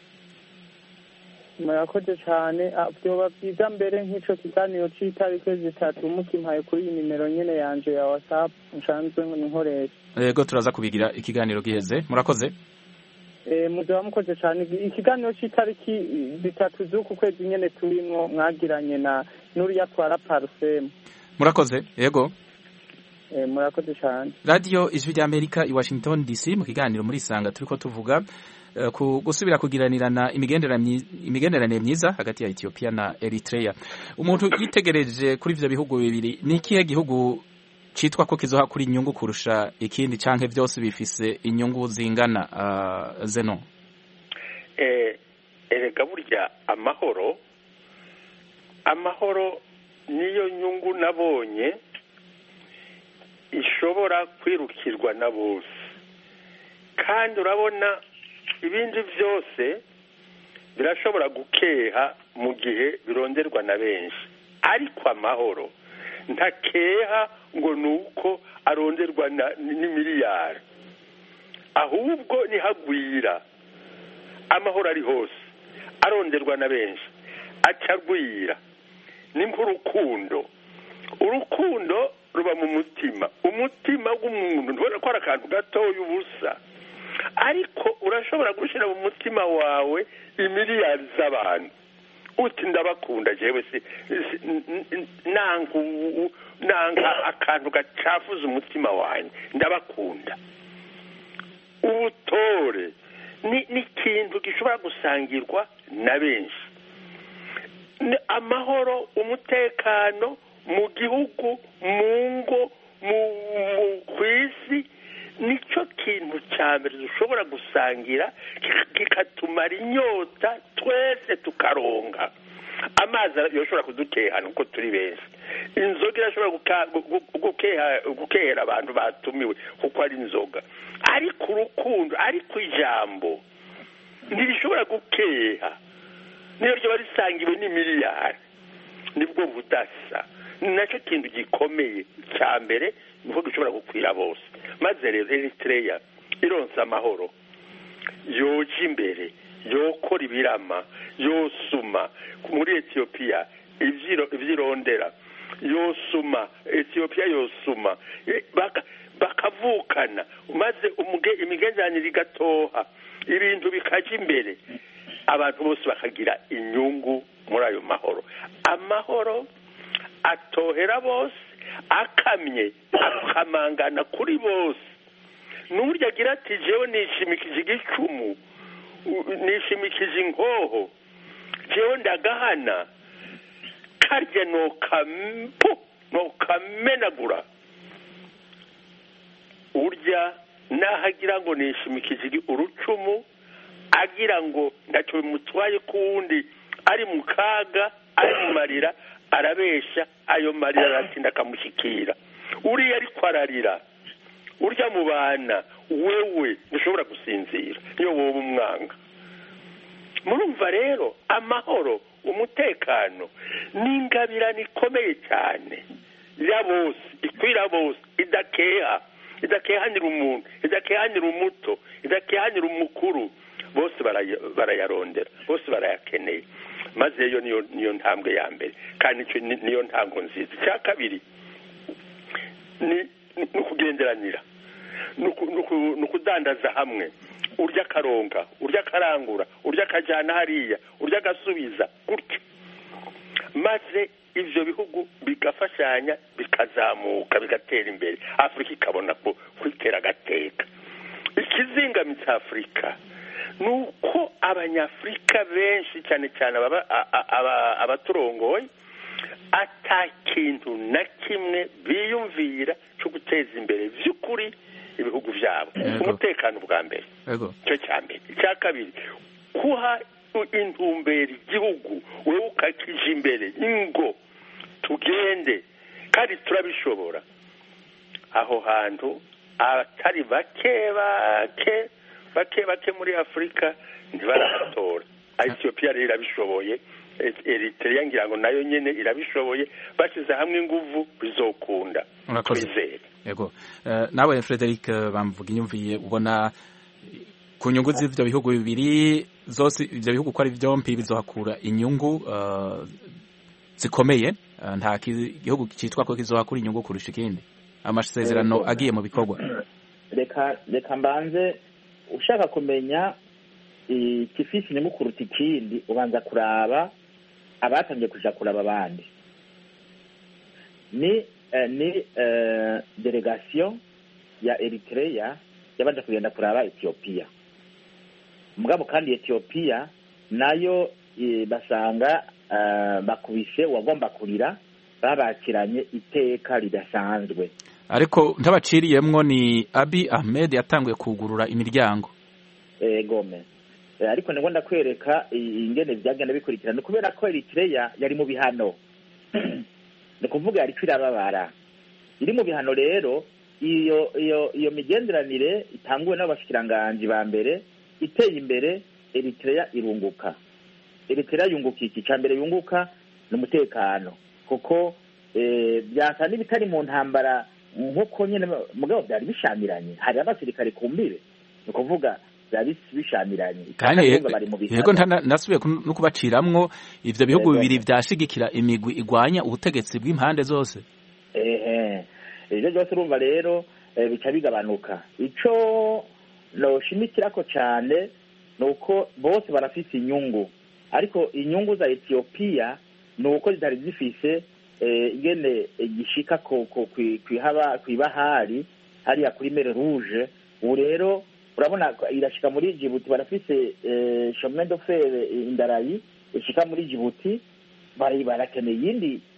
murakoze cyane byoba byiza mbere nk'ico kiganiro c'itariki zitatu mukimpaye kuri iyi nimero nyene yanje ya whatsapp nsanzwe nkoresha yego turaza kubigira ikiganiro giheze murakoze muzaba mukoze cyane ikiganiro cy'itariki zitatu z'uku kwezi nyine turimo mwagiranye na n'uriya twara parusemu murakoze yego murakoze cyane radiyo ijwi ry'amerika i washington dc mu kiganiro muri isanga turi ko tuvuga ku gusubira kugiranirana imigenderanire myiza hagati ya etiyopiya na eritrea umuntu yitegereje kuri ibyo bihugu bibiri ni ikihe gihugu cyitwa ko kizoha kuri inyungu kurusha ikindi canke byose bifise inyungu zingana uh, zeno eh erega burya amahoro amahoro niyo nyungu nabonye ishobora kwirukirwa na bose kandi urabona ibindi byose birashobora gukeha mu gihe bironderwa na benshi ariko amahoro ntakeha ngo ni uko aronderwa n'imiliyari ahubwo nihagwira amahoro ari hose aronderwa na benshi acagwira ni nk'urukundo urukundo ruba mu mutima umutima w'umuntu ntubona ko ari akantu gatoya ubusa ariko urashobora gushyira mu mutima wawe imiliyari z'abantu uti ndabakunda jewe si nanga akantu gacafuza umutima wanjye ndabakunda ubutore ni ikintu gishobora gusangirwa na benshi amahoro umutekano mu gihugu mu ngo ku isi nicyo kintu cya mbere dushobora gusangira kikatumara inyota twese tukaronga amazi yoshobora kudukehana uko turi benshi inzoga irashobora gukehera abantu batumiwe kuko ari inzoga ariko urukundo ariko ijambo ntirishobora gukeha niyo ryaba risangiwe n'imiliyari nibwo budasa ni nacyo kintu gikomeye cya mbere niko gishobora gukwira bose maze rero eritreya ironsa amahoro yoja imbere yokora ibirama yosuma muri etiyopiya ibyirondera yosuma etiyopiya yosuma bakavukana maze imigenderanire igatoha ibintu bikajya imbere abantu bose bakagira inyungu muri ayo mahoro amahoro atohera bose akamye akamangana kuri bose n'uburyo agira ati jewe nishimikije igicumu nishimikije inkoho jewe ndagahana karya nokampu nokamenagura urya naho agira ngo nishimikije urucumu agira ngo ntacyo bimutwaye ku wundi ari mu kaga ari mu marira arabeshya ayo marira aratinda akamushyikira uriya ariko ararira urya mu bana wewe ntushobora gusinzira niyo wowe umwanga murumva rero amahoro umutekano ni ingabirane ikomeye cyane ya bose ikwira bose idakeha idakehanira umuntu idakehanira umuto idakehanira umukuru bose barayarondera bose barayakeneye maze yo niyo ntambwe ya mbere kandi niyo ntango nziza icya kabiri ni ukugenderanira ni ukudandaza hamwe urya akaronga urya akarangura urya akajyana hariya urya agasubiza gutyo maze ibyo bihugu bigafashanya bikazamuka bigatera imbere afurika ikabona ko kwitera agateka ikizingamitse afurika ni uko abanyafurika benshi cyane cyane abaturongoye ata kintu na kimwe biyumvira cyo guteza imbere by'ukuri ibihugu byabo umutekano bwa mbere icyo cya mbere icya kabiri kuha intumbero igihugu wowe ukakije imbere ingo tugende kandi turabishobora aho hantu abatari bake bake bake bake muri afurika ntibarahatora etiyopiya rero irabishoboye eritrea ngira ngo nayo nyine irabishoboye bashyize hamwe inguvu bizokunda twizere yego nawe frederic bamvuga inyumviye ubona ku nyungu z'ibyo bihugu bibiri zose ibyo bihugu uko ari byombi bizohakura inyungu zikomeye nta gihugu cyitwa ko kizohakura inyungu kurusha ikindi amasezerano agiye mu bikorwa reka reka mbanze ushaka kumenya ikifisi inyungu kuruta ikindi ubanza kuraba abatangiye kuja kuraba abandi ni ni delegation ya eritrea yabanje kugenda kuraba etiyopiya mugabo kandi etiyopiya nayo basanga bakubise uwagomba kurira babakiranye iteka ridasanzwe ariko ntabaciriyemwo ni abi ahmed yatanguye kugurura imiryango gome ariko nibwo ndakwereka ingene byagenda bikurikirana kubera ko eritrea yari mu bihano ni kuvuga yari irababara iri mu bihano rero iyo iyo iyo migenderanire itanguwe n'abashikiranganji ba mbere iteye imbere eritrea irunguka eritrea yunguka iki cya mbere yunguka ni umutekano kuko byasa n'ibitari mu ntambara nk'uko nyine mugabo byari bishamiranye hari abasirikare ku mbire ni ukuvuga byari bishamiranye kandi yego nasubiye no kubaciramwo ivyo bihugu bibiri vyashigikira imigwi igwanya ubutegetsi bw'impande zose ehe ivyo byose urumva rero bica bigabanuka ico noshimikirako cane ni uko bose barafise inyungu ariko inyungu za etiyopiya ni uko zitari zifise ingene gishika kw'ibahari hariya kuri mere rouge ubu rero urabona irashika muri jibuti barafise chemin de fer indarayi ishika muri jibuti bari barakeneye iyindi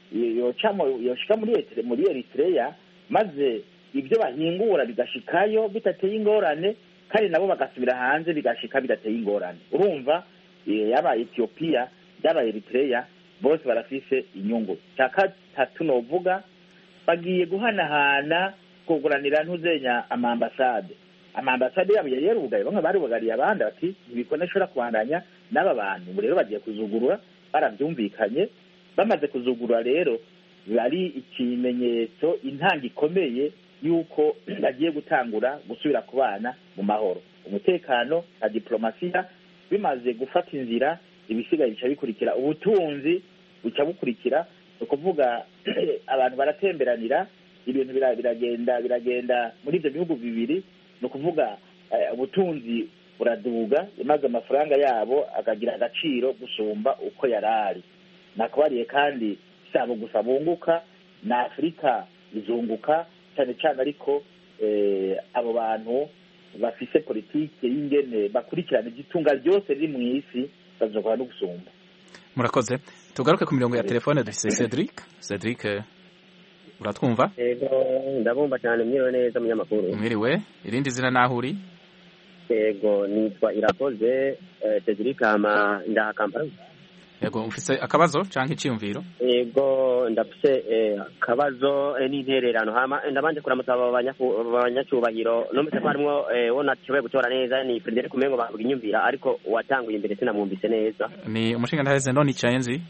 yoshika muri eritreya maze ibyo bahingura bigashikayo bidateye ingorane kandi nabo bagasubira hanze bigashika bidateye ingorane urumva yaba etiyopiya yaba eritreya bose barafise inyungu cya gatatu novuga bagiye guhanahana kuguranira ntuzenya amambasade amambasade yabo yari yarugaye bamwe barubagariye abandi bati ntibikone ashobora kubandanya n'aba bantu ubu rero bagiye kuzugurura barabyumvikanye bamaze kuzugurura rero ari ikimenyetso intanga ikomeye y'uko bagiye gutangura gusubira ku bana mu mahoro umutekano na diplomasiya bimaze gufata inzira ibisigaye bica bikurikira ubutunzi buca bukurikira ni ukuvuga abantu baratemberanira ibintu biragenda biragenda muri ibyo bihugu bibiri ni ukuvuga ubutunzi buraduga maze amafaranga yabo akagira agaciro gusumba uko yari ari nakabariye kandi si abo gusa bunguka na afurika izunguka cyane cyane ariko abo bantu bafise politiki y'ingene bakurikirana igitunga ryose riri mu isi bazokora no gusumba murakoze tugaruke ku mirongo ya telefone dufise cedric cedric uratwumva yego ndabumva cyane mwiriwe neza munyamakuru mwiriwe irindi zina naho uri yego nitwa irakoze cedric hama ndaha kampala yego ufise akabazo canke iciyumviro yego ndafise akabazo n'intererano hama ndabanje kuramutsa abanyacyubahiro numvise ko harimwo wo nashoboye gutora neza ni frederic umengo bavuga inyumvira ariko uwatanguye imbere sinamwumvise neza ni umushinga ntaheze none icaye nzi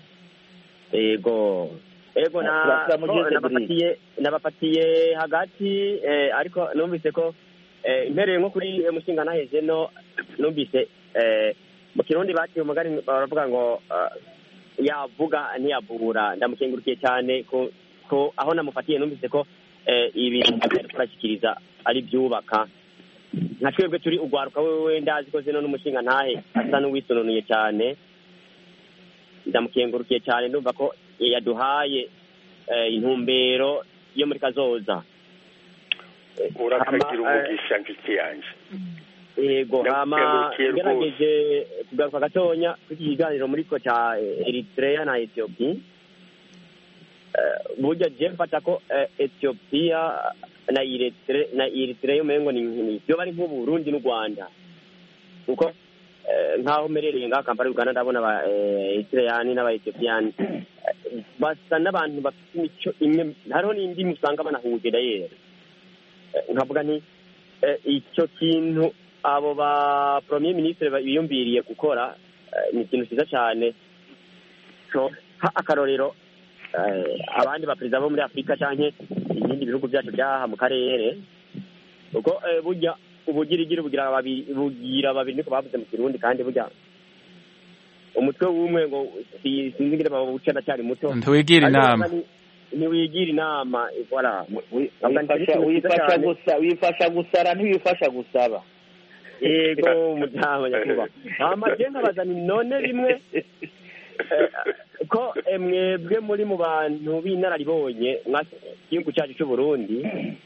yego ego nabafatiye nabafatiye hagati ariko numvise ko impereye nko kuri umushinga ntaheze no numvise mu kirundi baciye umugani baravuga ngo yavuga ntiyavura ndamukengurukiye cyane ko aho namufatiye numvise ko ibintu ariko arashyikiriza ari byubaka nka twebwe turi ugwaruka wewe ndazi ko zino n'umushinga ntahe asa n'uwisononuye cyane ndamukengurukiye cyane ndumva ko yaduhaye intumbero yo muri kazoza urakagira umugisha nshuti yanjye yego hama ngerageje kugaruka gatonya kuri iki kiganiro muri ko cya eritrea na ethiopia burya je mfata ko ethiopia na eritrea na eritrea umengo ni byo bari nk'uburundi n'u rwanda kuko nk'aho merereye ngaho kampala uganda ndabona aba eritreani n'aba ethiopiani basa n'abantu bafite imico imwe hariho n'indi musanga banahuje dayeri nkavuga nti icyo kintu abo ba premier ministre biyumviriye gukora ni ikintu cyiza cyane akarorero abandi baperezida bo muri afurika cyangwa ibindi bihugu byacu byaha mu karere kuko burya ubugirigiri bugira babiri bugira babiri niko bavuze mu kirundi kandi burya umutwe w'umwe ngo sinzi ngire bawuca ndacyari muto ntiwigira inama ntiwigira inama voilà wifasha gusa wifasha gusara ntiwifasha gusaba yego mutama nyakubahwa hama je nkabaza ni none rimwe ko mwebwe muri mu bantu b'inararibonye mwa gihugu cyacu cy'u Burundi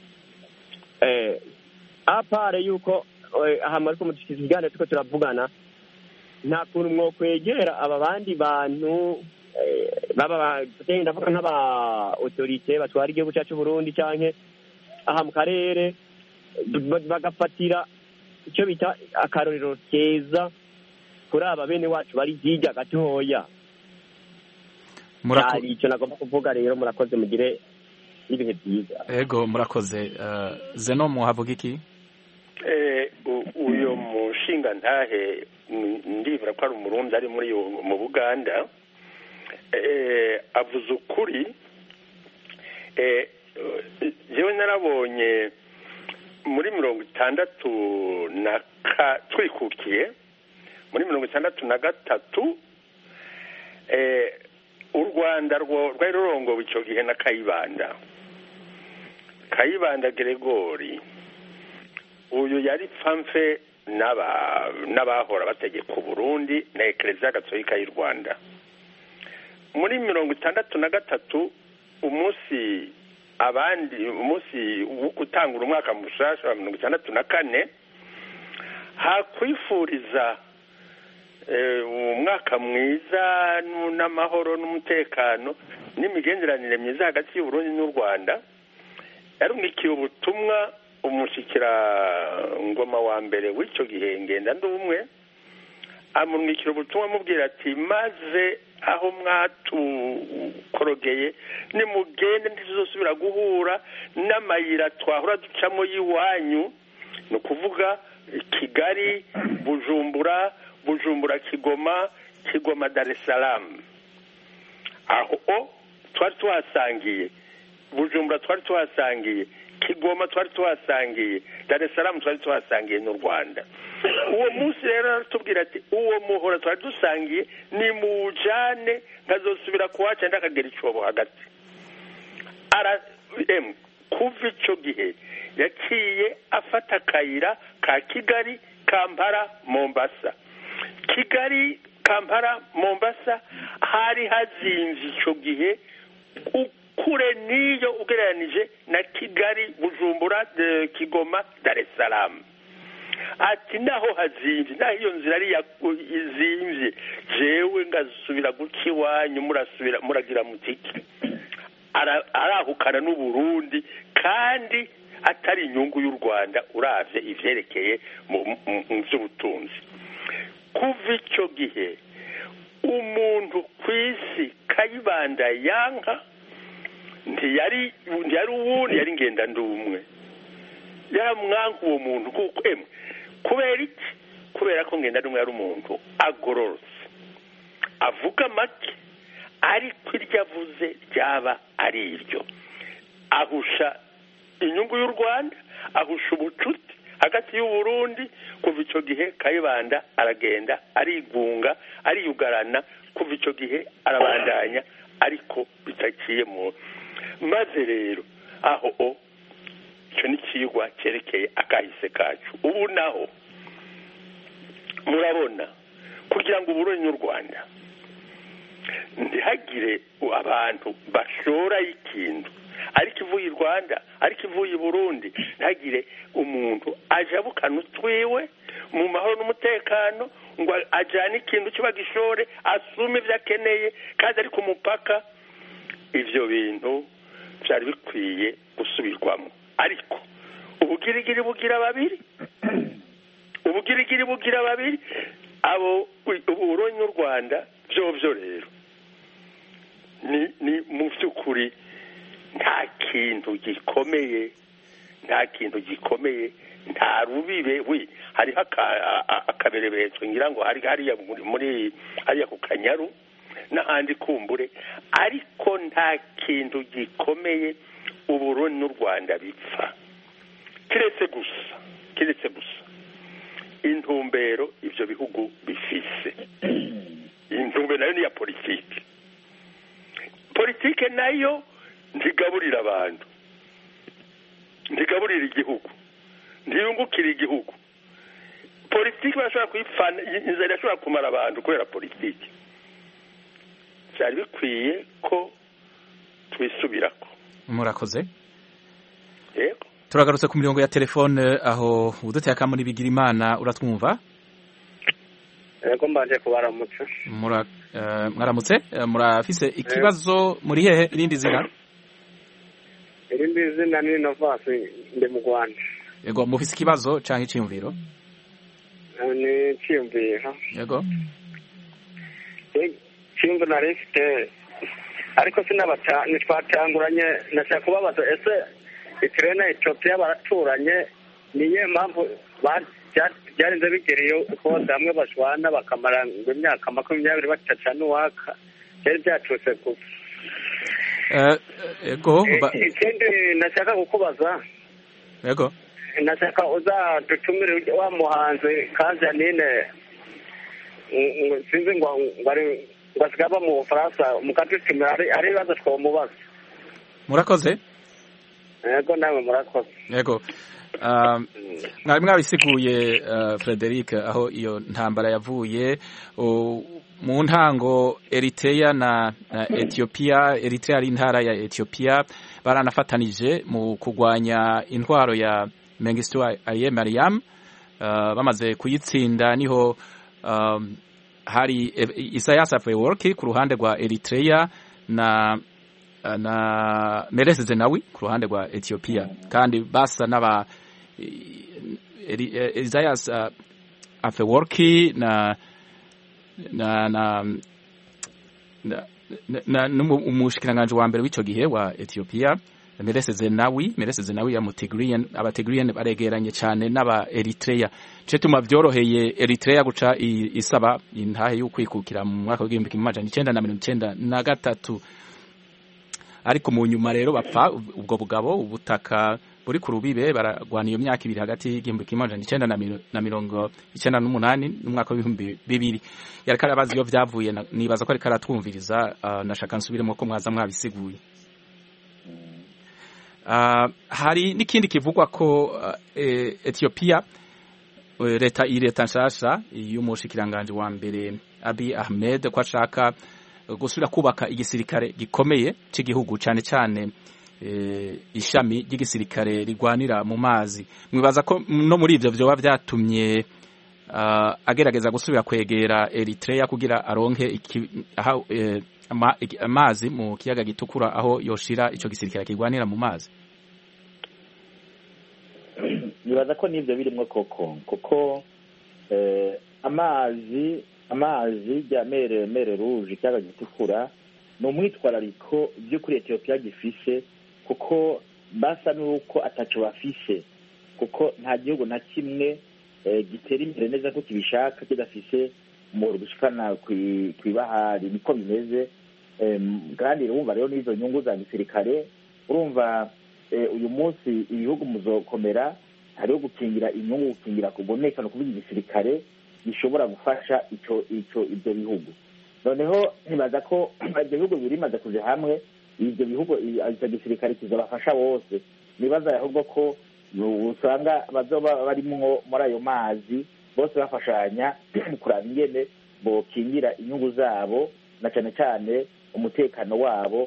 apare yuko aha ariko mudushyize ikiganiro turiko turavugana nta kuntu mwokwegera aba bandi bantu baba ndavuga nk'aba otorite batwara igihugu cyacu Burundi canke aha mu karere bagafatira icyo bita akarorero keza kuri aba bene wacu bari hirya gatoya cyari icyo nagomba kuvuga rero murakoze mugire n'ibihe byiza ego murakoze zeno muhavuga iki uyu mushinga ntahe ndibura ko ari umurundi ari muri mu buganda avuze ukuri yewe narabonye muri mirongo itandatu na twikukiye muri mirongo itandatu na gatatu u rwanda rwari rurongowe icyo gihe na kayibanda kayibanda geregori uyu yari pfamfe n'abahora bategeka uburundi na ekereziya gatolika y'u rwanda muri mirongo itandatu na gatatu umunsi abandi umunsi wo gutangura umwaka mushasha wa mirongo itandatu na kane hakwifuriza umwaka mwiza n'amahoro n'umutekano n'imigenderanire myiza hagati y'uburundi n'u rwanda yarumwikiye ubutumwa umushyikira ngoma wa mbere w'icyo gihe ngenda ndumwe amumwikira ubutumwa amubwira ati maze aho mwatukorogeye nimugende ntituzosubira guhura n'amayira twahora ducamo y'iwanyu ni ukuvuga kigali bujumbura bujumbura kigoma kigoma dar es salaam aho twari tuhasangiye bujumbura twari tuhasangiye kigoma twari tuhasangiye dar es salaam twari tuhasangiye n'u rwanda uwo munsi rero aratubwira ati uwo muhora twari dusangiye ni muwujane nkazosubira kuwaca ndakagera icyobo hagati kuva icyo gihe yaciye afata akayira ka kigali kampara mombasa kigali kampara mombasa hari hazinze icyo gihe kure n'iyo ugereranije na kigali bujumbura kigoma dar es salaam ati naho hazinze naho iyo nzira ari izinze jewe ngasubira guca iwanyu murasubira muragira mutiki arahukana n'uburundi kandi atari inyungu y'u rwanda uravye ivyerekeye mu vy'ubutunzi kuva icyo gihe umuntu ku isi kayibanda yanka ntiyari ntiyari uwundi yari ngenda ndumwe yaramwanka uwo muntu kuko emwe kubera iki kubera ko ngenda ndumwe yari umuntu agororotse avuga make ariko iryo avuze ryaba ari iryo ahusha inyungu y'u rwanda ahusha ubucuti hagati y'uburundi kuva icyo gihe kayibanda aragenda arigunga ariyugarana kuva icyo gihe arabandanya ariko bitaciye mu maze rero aho o icyo ni ikigwa cyerekeye akahise kacu ubu naho murabona kugira ngo uburundi n'u rwanda ntihagire abantu bashora ikintu ariko ivuye i rwanda ariko ivuye i burundi ntihagire umuntu ajabukana utwiwe mu mahoro n'umutekano ngo ajyane ikintu kiba gishore asume ibyo akeneye kandi ari ku mupaka ibyo bintu byari bikwiye gusubirwamo ariko ubugirigiri bugira babiri ubugirigiri bugira babiri abo uburundi n'u rwanda byobyo rero ni mu by'ukuri nta kintu gikomeye nta kintu gikomeye nta rubibe we hariho akaberebetso ngira ngo hari hariya muri hariya ku kanyaru n'ahandi kumbure ariko nta kintu gikomeye uburundi n'u rwanda bipfa kiretse gusa kiretse gusa intumbero ibyo bihugu bifise intumbero nayo ni iya politiki politiki nayo ntigaburira abantu ntigaburira igihugu ntiyungukira igihugu politiki barashobora kuyipfana inzara irashobora kumara abantu kubera politiki byari bikwiye ko twisubirako murakoze yego turagarutse ku mirongo ya telefone aho uduteye akamuri bigira imana uratwumva yego mbanje kubaramutse mwaramutse murafise ikibazo muri hehe irindi zina irindi zina ni novasi ndi mu rwanda yego mufise ikibazo cyangwa icyiyumviro ni icyiyumviro yego icyiyumviro nari mfite ariko ntitwatanguranye nashaka kubabaza ese ikirere na etiyopiya baraturanye niyo mpamvu byarinze bigereye ko bamwe bashwana bakamara ngo imyaka makumyabiri batacana uwaka byari byaturutse gusa yego ikindi nashaka kukubaza yego nashaka uzadutumire wa muhanzi kanjanine sinzi ngo ari ngo asigaye aba mu bufaransa mukadutumira ari ibibazo twamubaza murakoze yego nawe murakoze yego mwari mwabisiguye frederic aho iyo ntambara yavuye mu ntango Eritrea na etiyopiya Eritrea ari intara ya etiyopiya baranafatanije mu kurwanya intwaro ya mengistu aye mariam bamaze kuyitsinda niho hari isayas afeworki ku ruhande rwa Eritrea na na Meles Zenawi ku ruhande rwa Ethiopia kandi basa n'aba Isaias uh, Afeworki na na na na, na, na umushikiranganje wa mbere w'ico gihe wa Ethiopia Meles Zenawi Meles Zenawi ya Tigrian aba Tigrian baregeranye cyane n'aba Eritrea cyo tuma byoroheye Eritrea guca isaba intahe y'ukwikukira mu mwaka w'igihumbi kimwe amajana icenda na mirongo icenda na gatatu ariko mu nyuma rero bapfa ubwo bugabo ubutaka buri ku rubibe baragwana iyo myaka ibiri hagati y'igihumbi kimwe amajana icenda na mirongo icenda n'umunani n'umwaka w'ibihumbi bibiri yariko arabaza iyo vyavuye nibaza ko ariko aratwumviriza uh, nashaka nsubiremo ko mwaza mwabisiguye uh, hari n'ikindi kivugwa ko uh, e, Ethiopia leta iyi leta nshasha y'umushikiranganje wa mbere Abiy Ahmed ko ashaka gusubira kubaka igisirikare gikomeye cy'igihugu cyane cyane ishami ry'igisirikare rigwanira mu mazi mwibaza ko no muri ibyo byoba byatumye agerageza gusubira kwegera Eritrea kugira aronke amazi mu kiyaga gitukura aho yoshira icyo gisirikare kigwanira mu mazi nibaza ko n'ibyo birimo koko kuko amazi amazi ya mere mere ruje ikiyaga gitukura ni umwitwarariko by'ukuri etiyopiya gifise kuko basa n'uko ataco bafise kuko nta gihugu na kimwe gitera imbere neza ko kibishaka kidafise umuriro gushikana kw'ibahari niko bimeze kandi urumva rero n'izo nyungu za gisirikare urumva uyu munsi ibihugu muzokomera hariho gukingira inyungu gukingira kuboneka no kuvuga igisirikare gishobora gufasha ico ico ibyo bihugu noneho ntibaza ko ibyo bihugu bibiri bimaze kuja hamwe ibyo bihugu icyo gisirikare kizabafasha bose nibaza ahubwo ko usanga bazoba barimwo muri ayo mazi bose bafashanya kuraba ingene bokingira inyungu zabo na cyane cyane umutekano wabo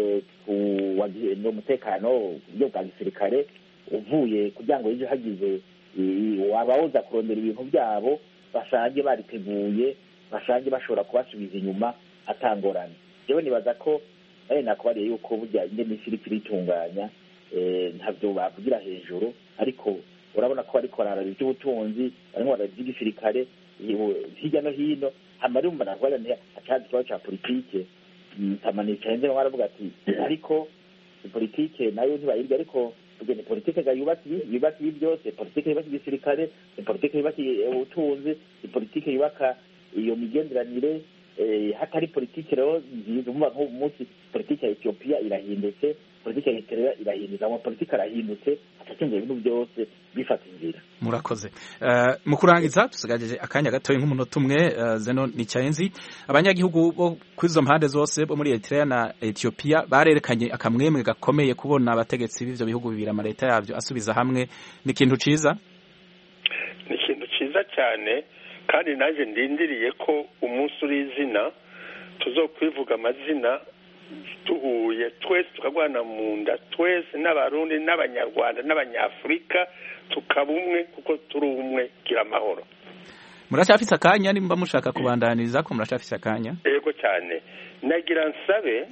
umutekano ku buryo bwa gisirikare uvuye kugira ngo ejo hagize wabawoza kurondera ibintu byabo basange bariteguye basange bashobora kubasubiza inyuma atangorane yewe nibaza ko nawe nakubariye yuko burya ingene isi iriko iritunganya ntabyo bavugira hejuru ariko urabona ko bariko bararaba iby'ubutunzi barimo bararaba iby'igisirikare hirya no hino hama ari umva nakubara atazi ikibazo ca politike tamanica henze baravuga ati ariko politike nayo ntibayirya ariko ni politike ga yubatse yubatse ibi byose politike yubaka igisirikare ni politike yubaka ubutunzi ni politike yubaka iyo migenderanire hatari politike rero nziza umuba nk'ubu munsi politike ya etiyopiya irahindutse politike ya eritrea irahindutse ama politike arahindutse hatakinze ibintu byose bifata inzira murakoze mu kurangiza dusigaje akanya gatoya nk'umunota umwe zeno ni cyayenzi abanyagihugu bo kuri izo mpande zose bo muri eritrea na etiyopiya barerekanye akamwemwe gakomeye kubona abategetsi b'ivyo bihugu bibiri amaleta yavyo asubiza hamwe ni ikintu ciza ni ikintu ciza cyane kandi nanjye ndindiriye ko umunsi uri izina tuzokwivuga amazina duhuye twese tukagwana mu nda twese n'abarundi n'abanyarwanda n'abanyafurika tukaba umwe kuko turi umwe gira amahoro muracyafise akanya nimba mushaka kubandaniriza ko muracyafise akanya yego cyane nagira nsabe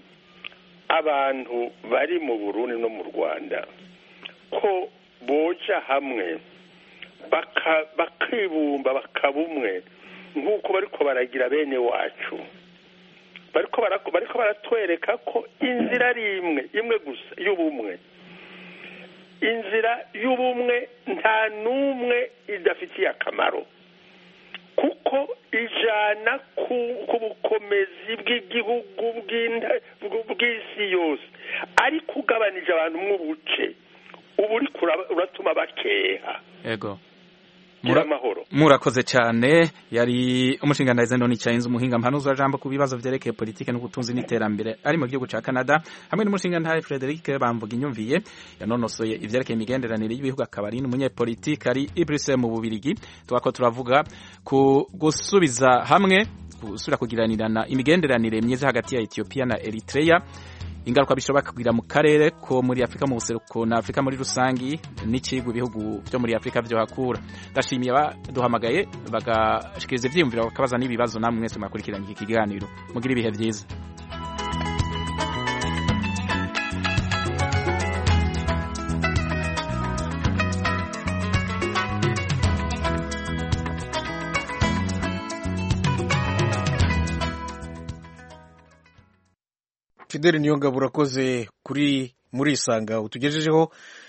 abantu bari mu burundi no mu rwanda ko boja hamwe bakibumba bakaba umwe nk'uko bariko baragira bene wacu bariko baratwereka ko inzira ari imwe imwe gusa y'ubumwe inzira y'ubumwe nta n'umwe idafitiye akamaro kuko ijana ku bukomezi bw'igihugu bw'isi yose ariko ugabanije abantu mw'ubuce ubu uriko uratuma bakeha yego amahoro murakoze cyane yari umushinganariza none cyayenze umuhinga mpanuza jambo ku bibazo vyerekeye politike n'ubutunzi n'iterambere ari mu gihugu ca Canada hamwe n'umushingantahe Frederic Bamvuga inyumviye yanonosoye ivyerekeye imigenderanire y'ibihugu akaba ari n'umunyepolitike ari i Bruxelles mu Bubirigi twako turavuga ku gusubiza hamwe gusubira kugiranirana imigenderanire myiza hagati ya Ethiopia na Eritrea ingaruka bishobora kugira mu karere ko muri Afrika mu buseruko na Afrika muri rusangi n'ikigwa ibihugu byo muri Afrika byo hakura ndashimiye baduhamagaye bagashikiriza ivyiyumviro bakabaza n'ibibazo namwe mwese mwakurikiranye iki kiganiro mugira ibihe byiza fideli niyo ngabo urakoze kuri muri isanga utugejejeho